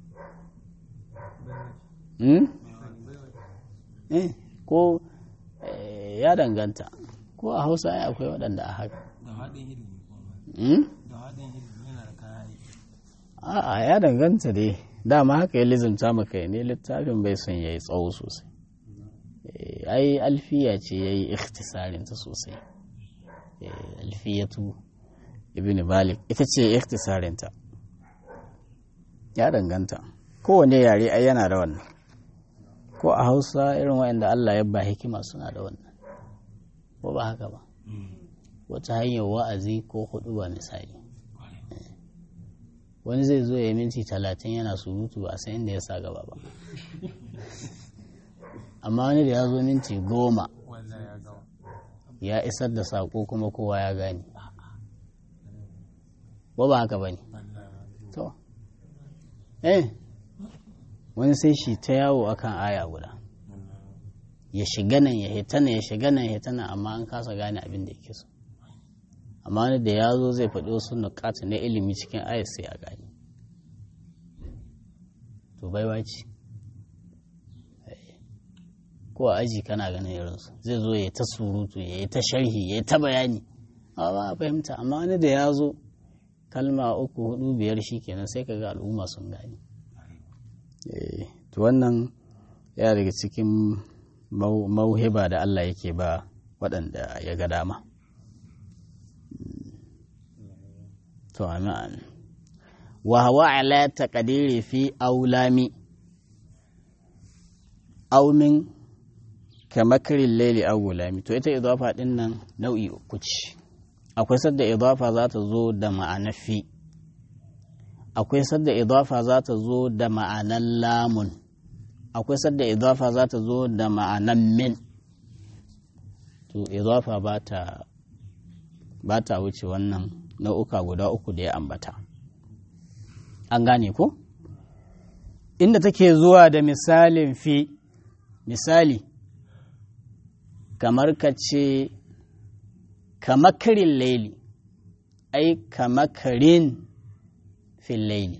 ko ya danganta ko a hausa ya akwai waɗanda a haka a'a ya danganta dai dama haka ya lizimta maka ne littafin bai son ya yi tsawo sosai ai alfiya ce ya yi ikhtisarinta sosai alfiyatu ibn malik ita ce ikhtisarinta ya danganta kowane yare ai yana da wannan ko a hausa irin waɗanda Allah ya ba hikima suna da wannan ko ba haka ba wata hanyar wa'azi ko hudu ba misali wani zai zo ya minti talatin yana surutu ba a san inda ya sa gaba ba amma wani da ya zo minti goma ya isar da saƙo kuma kowa ya gane ba ba haka ba ne to eh wani sai shi ta yawo akan aya guda ya shiga nan ya hitana ya shiga nan ya hitana amma an kasa gane abin da yake so amma wani da ya zo zai faɗi wasu nukata na ilimi cikin ayat sai a gane to baiwa ce ko a aji kana ganin irinsu zai zo ya ta surutu ya yi ta sharhi ya yi ta bayani ba a fahimta amma wani da ya zo kalma uku hudu biyar shi kenan sai ka ga al'umma sun gane to wannan ya daga cikin mauhiba da Allah yake ba waɗanda ya ga dama to amin wa hawa ala taqdiri fi aulami aumin kamakarin laili aw gulami to ita idafa din nan nau'i uku ce akwai sadda idafa za ta zo da ma'anar fi akwai sadda idafa za ta zo da ma'anar lamun akwai sadda idafa za ta zo da ma'anar min to idafa ba ta ba ta wuce wannan nau'uka guda uku da ya ambata an gane ko inda take zuwa da misalin fi misali kamar ka ce kamakarin laili ai kamakarin fil laili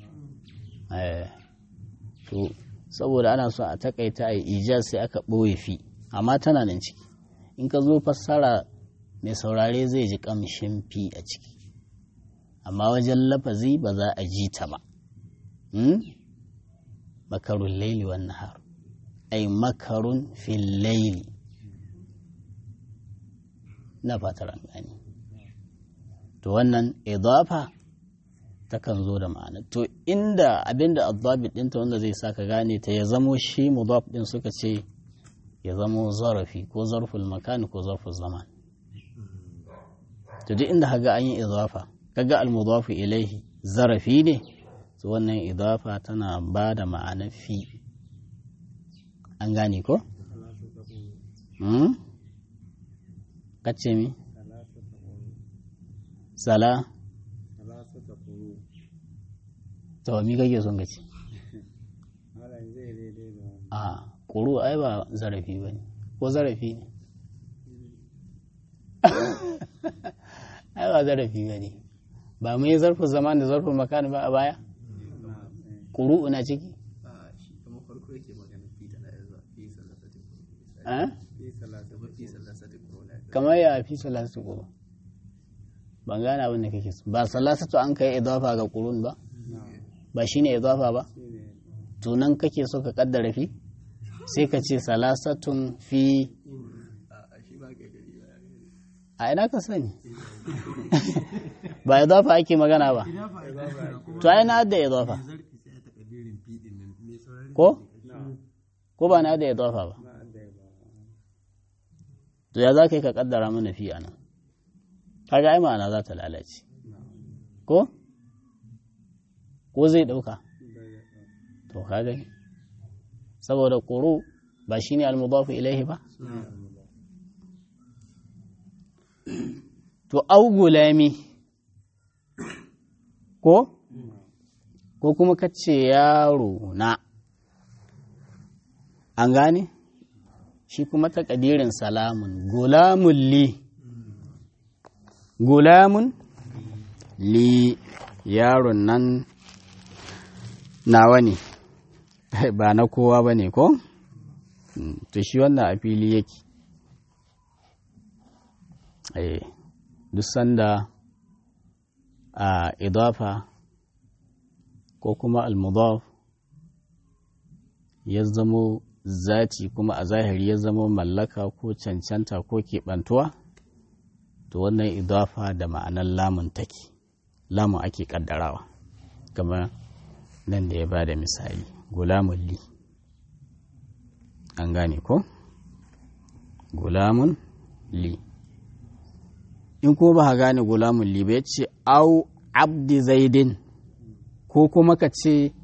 to saboda ana so a takaita a ijaz sai aka ɓoye fi amma tana nan ciki in ka zo fassara mai saurare zai ji ƙamshin fi a ciki amma wajen lafazi ba za a ji ta ba makarun laili wan nahar ai makarun fil laili na fatar an gani to wannan idafa takan zo da ma'ana to inda abinda adabit ɗinta wanda zai sa ka gane ta ya zamo shi mudaf ɗin suka ce ya zamo zarafi ko zarful makan ko zarful zaman to duk inda kaga an yi idafa kaga al-mudafu ilaihi zarafi ne to wannan idafa tana ba da ma'anar fi an gane ko hmm? kace mi sala to mi kake son gaci a ƙuru ai ba zarafi ba ne ko zarafi ne ai ba zarafi ba ne ba mu yi zarfin zaman da zarfin makani ba a baya ƙuru na ciki kamar ya fi salatu ƙuru ban gane abin da kake so ba salasatu an kai idafa ga ƙurun ba ba shine idafa ba to nan kake so ka kaddara fi sai ka ce salasatun fi a ina ka sani ba idafa ake magana ba to ai na da idafa ko ko ba na da idafa ba to ya za ka yi ka kaddara mana fi a nan kaga ai ma'ana za ta lalace ko ko zai dauka to kaga saboda ƙuru ba shi ne almudafu ilaihi ba to au gulami ko ko kuma kace yaro na an gane shi kuma takadirin salamun gulamun li gulamun li yaron nan nawa ne ba na kowa ba ne ko? to shi wannan a fili yake duk sanda a idafa ko kuma almudaf ya zamo zati kuma a zahiri ya zamo mallaka ko cancanta ko keɓantuwa to wannan idafa da ma'anar lamun take lamun ake ƙaddarawa kamar nan da ya ba da misali gulamun li an gane ko gulamun li in ko ba gane gulamun li ba ya ce au abdi zaidin ko kuma ka ce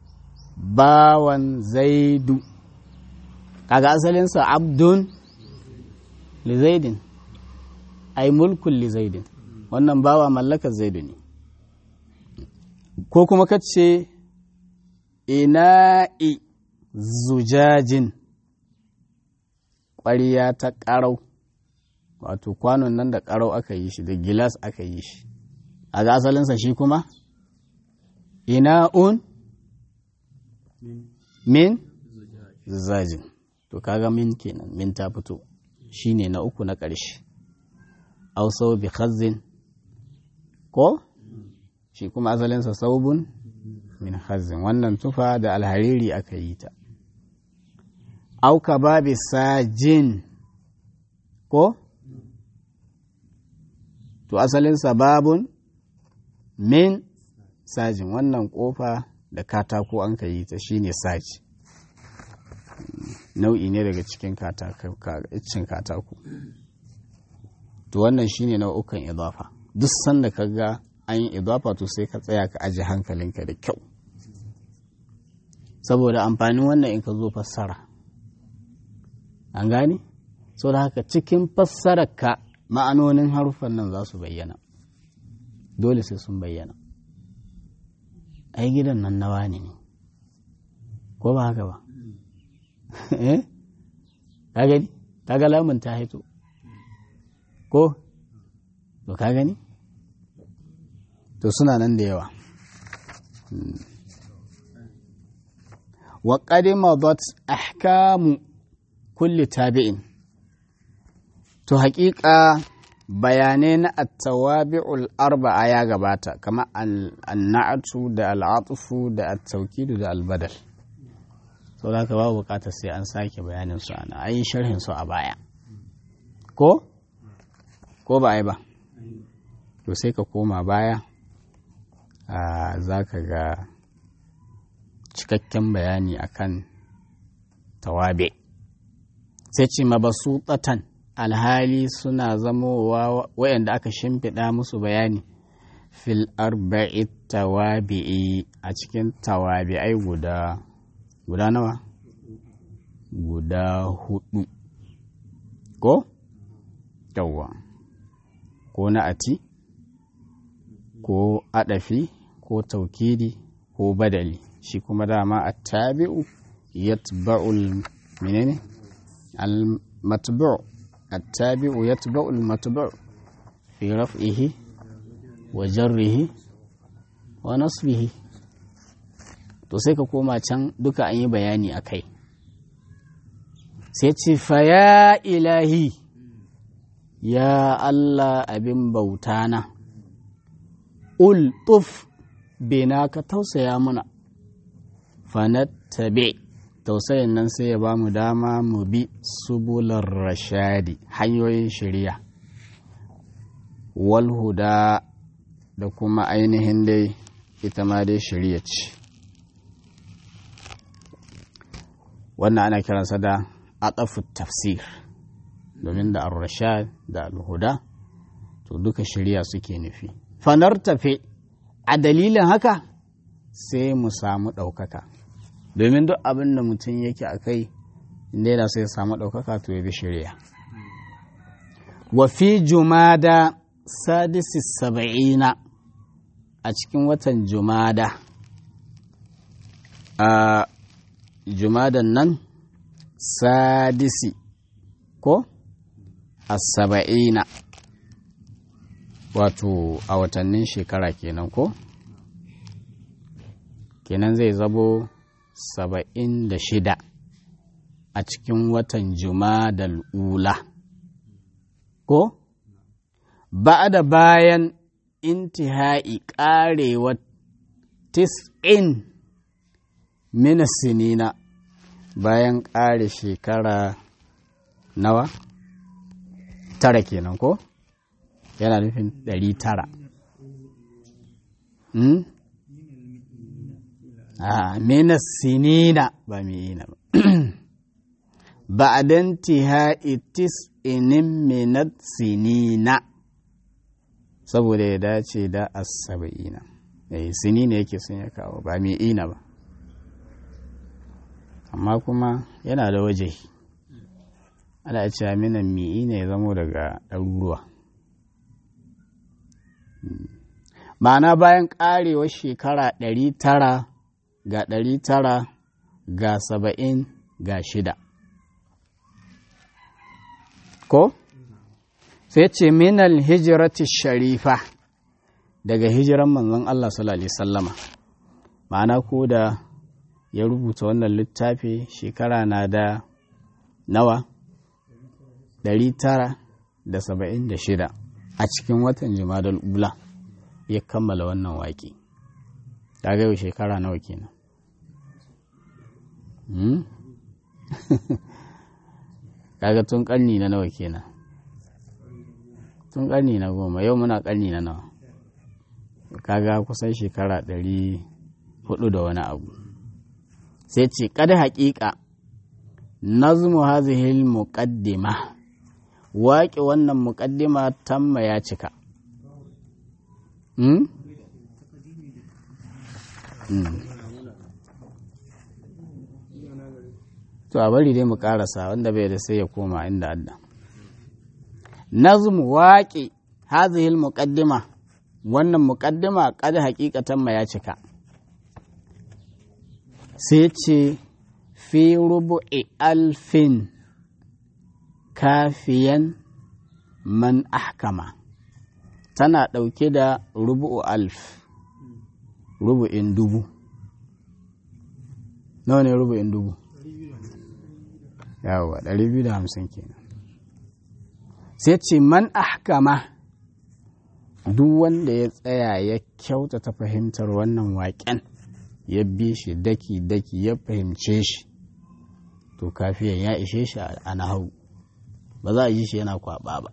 bawan zaidu kaga asalinsa abdun li zaidin ai mulkun li zaidin wannan bawa mallakar zaidu ne ko kuma ka ce ina'i zujajin ƙwariya ta ƙarau wato kwanon nan da ƙarau aka yi shi da gilas aka yi shi a ga asalinsa shi kuma ina'un min zujajin to kaga min kenan min ta fito shine na uku na ƙarshe ausau bi khazzin ko shi kuma asalinsa saubun min hazin wannan tufa da alhariri aka yi ta auka babi sajin ko to asalin sababun min sajin wannan kofa da katako an ka yi ta shine saji nau'i ne daga cikin cin katako to wannan shine nau'ukan idafa duk sanda ka ga an yi idafa to sai ka tsaya ka aji hankalinka da kyau saboda amfanin wannan in ka zo fassara an gane so da haka cikin fassararka ma'anonin haruffan nan za su bayyana dole sai sun bayyana ai gidan nan nawa ne ko ba haka ba eh ka gani ka ga lamun ta haito ko to ka gani to suna nan da yawa wa qadimadat ahkamu kulli tabi'in to haƙiƙa bayanai na attawabi'ul arba'a ya gabata kamar annatu da al'atufu da attaukidu da albadal so da ka babu bukatar sai an sake bayanin su ana an yi sharhin su a baya ko ko ba ai ba to sai ka koma baya za ka ga cikakken bayani akan tawabi sai ce mabasutatan alhali suna zamowa wayanda aka shimfiɗa musu bayani fil arba'i tawabi'i a cikin tawabi'ai guda guda nawa guda hudu ko yawwa ko na ati ko adafi ko taukidi ko badali shi kuma dama a tabi'u yatba'ul menene al-matbu' at-tabi'u yatba'ul matbu' fi raf'ihi wa jarrihi wa nasbihi to sai ka koma can duka an yi bayani a kai sai ce fa ya ilahi ya Allah abin bauta na ultuf bena ka tausaya mana fanattabe tausayin nan sai ya ba mu dama mu bi subular rashadi hanyoyin shari'a walhuda da kuma ainihin dai ita ma dai shari'a ce wannan ana kiransa da atafu tafsir domin da ar-rashad da al-huda to duka shari'a suke nufi fanar tafe a dalilin haka sai mu samu ɗaukaka domin duk abin da mutum yake a kai inda yana sai samu ɗaukaka to ya bi shari'a wa fi jumada sadisi saba'ina a cikin watan jumada a jumadan nan sadisi ko a saba'ina wato a watannin shekara kenan ko kenan zai zabo saba'in da shida a cikin watan jumadal ula ko ba da bayan intihai ƙarewar tis'in mina sinina bayan ƙare shekara nawa tara kenan ko yana nufin ɗari tara hmm? a mina sinina ba mi'ina ba ba a dantihai tis'inin minat sinina saboda ya dace da asaba'ina eh sini ne yake sun ya kawo ba mai ina ba amma kuma yana da waje ana cewa minan mi'i ne ya zamo daga ɗaruruwa ma'ana bayan ƙarewar shekara ɗari tara ga ɗari tara ga saba'in ga shida ko? sai ce minal hijirati sharifa daga hijiran manzon Allah sallallahu alaihi sallama ma'ana ko da ya rubuta wannan littafi shekara na da nawa ɗari tara da saba'in da shida a cikin watan jimadal ula ya kammala wannan waƙi ta yau shekara nawa kenan kaga tun ƙarni na nawa kenan tun ƙarni na goma yau muna ƙarni na nawa kaga kusan shekara ɗari hudu da wani abu sai ce kada haƙiƙa nazmu hazihil muqaddima waƙe wannan muƙaddima tamma ya cika hmm? hmm. to a bari dai mu ƙarasa wanda bai da sai ya koma inda adda nazmu waƙe hazihil muqaddima wannan muƙaddima kada haƙiƙatan ma ya cika sai ce fi rubu'i alfin kafiyan man ahkama tana ɗauke da rubu'u alf rubu'in dubu nawa ne rubu'in dubu yawa 250 kenan sai ce man ahkama duk wanda ya tsaya ya kyautata fahimtar wannan waƙen ya bi shi daki-daki ya fahimce shi to kafiyan ya ishe shi a nahau ba za a yi shi yana kwaba ba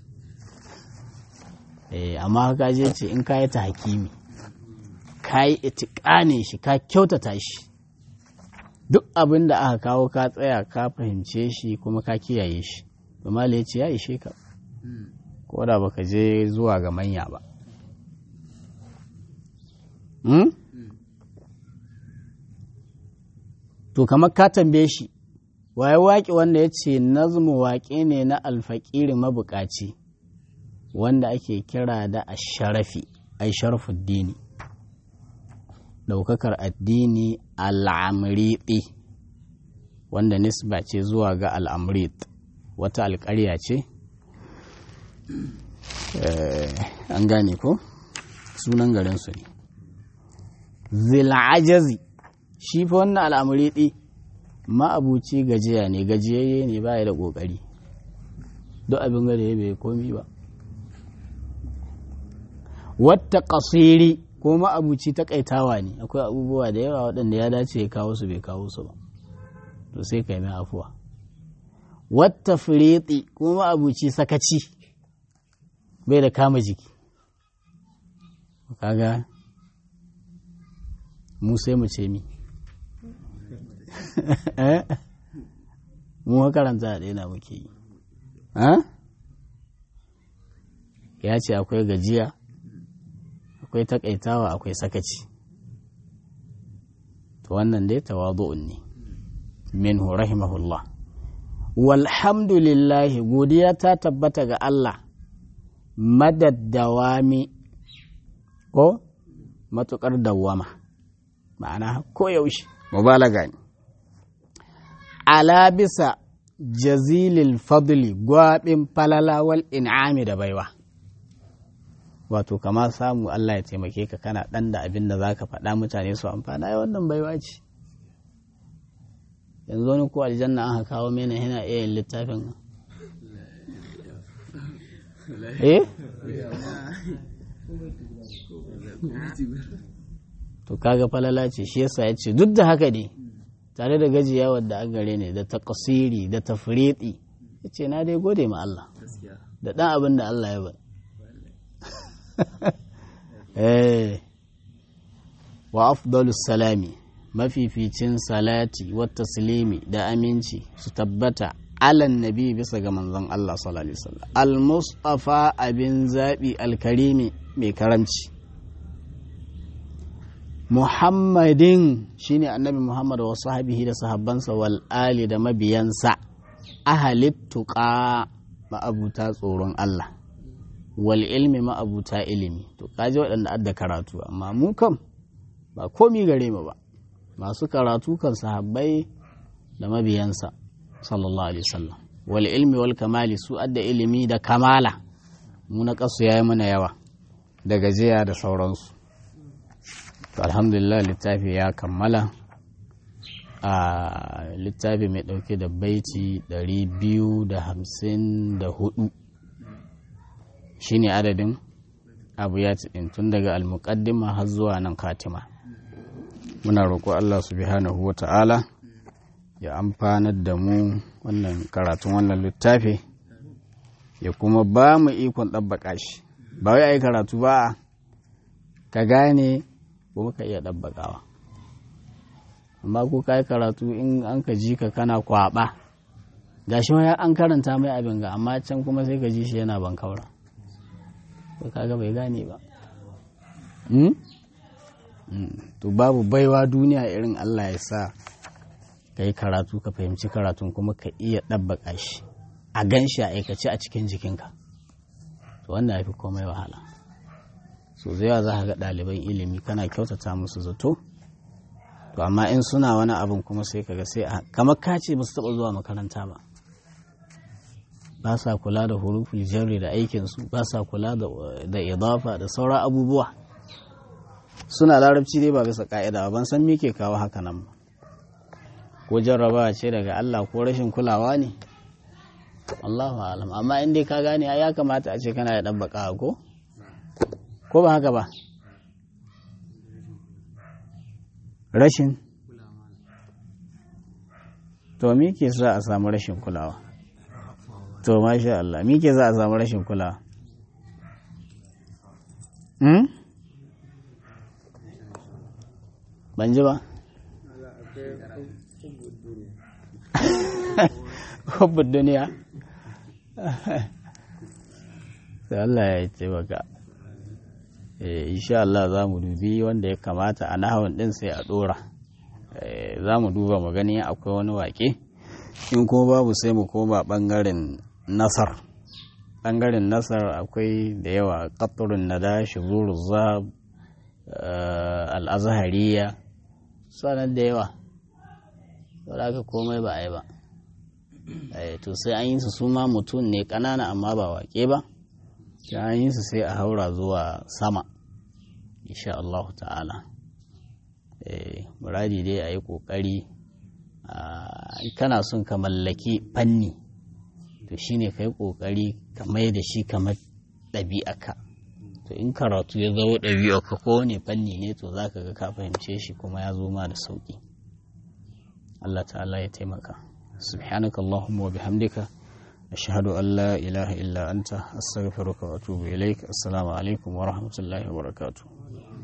eh amma haka je ce in ka yi ta hakimi ka yi itikane shi ka kyautata shi duk abin da aka kawo ka tsaya ka fahimce shi kuma ka kiyaye shi mali ya ce ya ishe ka ko da baka je zuwa ga manya ba to kamar ka tambaye shi waye waƙe wanda ya ce nazmu waƙe ne na alfaƙiri mabuƙaci wanda ake kira da asharafi ai sharafuddini ɗaukakar addini al'amriɗi wanda nisba ce zuwa ga al'amrit wata alƙarya ce an gane ko sunan garinsu ne zil'ajazi shi fa wannan al'amriɗi ma'abuci gajiya ne gajiyayye ne ba da ƙoƙari duk abin gada ya bai komi ba wata ƙasiri ko ma'abuci takaitawa ne akwai abubuwa da yawa waɗanda ya dace ya kawo su bai kawo su ba to sai ka yi mai afuwa wata fireti ko ma'abuci sakaci bai da kama jiki kaga mu sai mu ce mi mu karanta a ɗaya muke yi ya ce akwai gajiya akwai takaitawa akwai sakaci to wannan dai tawadu'un ne minhu rahimahullah walhamdulillahi godiya ta tabbata ga Allah madaddawami ko matukar dawwama ma'ana koyaushe mubalaga ne ala bisa jazilil fadli gwaɓin falalawal in'ami da baiwa wato kama samu Allah ya taimake ka kana ɗan da abin da za ka faɗa mutane su amfana ya wannan baiwa ce yanzu wani ko aljanna an kawo mena yana iya yin littafin eh to kaga falala ce shi yasa ya ce duk da haka ne tare da gajiya wadda an gare ne da takasiri da tafriɗi ya ce na dai gode ma Allah da ɗan abin da Allah ya ba wa afdalus salami mafificin salati wa taslimi da aminci su tabbata alan nabi bisa ga manzon Allah sallallahu alaihi wasallam al-mustafa abin zabi al-karimi mai karamci Muhammadin shine annabi Muhammad wa sahabihi da sahabbansa wal ali da mabiyansa ahalittuqa ma'abuta tsoron Allah wal ilmi ma'abuta ilimi to kaji waɗanda adda karatu amma mu kam ba komi gare mu ba masu karatu kan sahabbai da mabiyansa sallallahu alaihi wasallam wal ilmi wal kamali su adda ilimi da kamala mu na kasu yayi mana yawa da gajiya da sauransu alhamdulillah littafi ya kammala a littafi mai ɗauke da baiti 254 shine adadin abu ya ɗin tun daga almuƙaddima har zuwa nan katima muna roƙo Allah subhanahu wa ta'ala ya amfanar da mu wannan karatun wannan littafi ya kuma ba mu ikon ɗabbaƙa shi ba wai a yi karatu ba ka gane ko ka iya ɗabbaƙawa amma ko ka yi karatu in an ka ji ka kana kwaɓa ga shi an karanta mai abin ga amma can kuma sai ka ji shi yana ban kaura ko kaga bai gane ba to babu baiwa duniya irin Allah ya sa ka yi karatu ka fahimci karatun kuma ka iya ɗabbaƙa shi a gan shi a aikace a cikin jikinka to wannan ya fi komai wahala so zai za ka ga ɗaliban ilimi kana kyautata musu zato to amma in suna wani abin kuma sai kaga sai kamar ka ce ba su taɓa zuwa makaranta ba ba sa kula da huruful jarri da aikinsu ba sa kula da idafa da sauran abubuwa suna larabci dai ba bisa ka'ida ban san me ke kawo haka nan ba ko jarrabawa ce daga Allah ko rashin kulawa ne Allahu alam amma in dai ka gane ya kamata a ce kana da ɗabbaka ko ko ba haka ba rashin to me ke sa a samu rashin kulawa to masha Allah me ke sa a samu rashin kulawa hmm? ban ji ba hubbun duniya sai Allah ya taimaka insha Allah za mu dubi wanda ya kamata a nahawun din sai a dora za mu duba mu gani akwai wani wake in kuma babu sai mu koma bangaren nasar bangaren nasar akwai da yawa qatrun nada shuzuru zab al-azhariya sanan da yawa saboda haka komai ba a yi ba to sai an yi su su ma mutum ne ƙanana amma ba waƙe ba sai an yi su sai a haura zuwa sama insha Allah ta'ala muradi dai a yi ƙoƙari kana son ka mallaki fanni to shine ka yi ƙoƙari ka mai da shi kamar ɗabi'aka to in karatu ya zama ɗabi'aka ko ne fanni ne to za ka ga ka fahimce shi kuma ya zo ma da sauƙi Allah ta'ala ya taimaka سبحانك اللهم وبحمدك أشهد أن لا إله إلا أنت أستغفرك وأتوب إليك السلام عليكم ورحمة الله وبركاته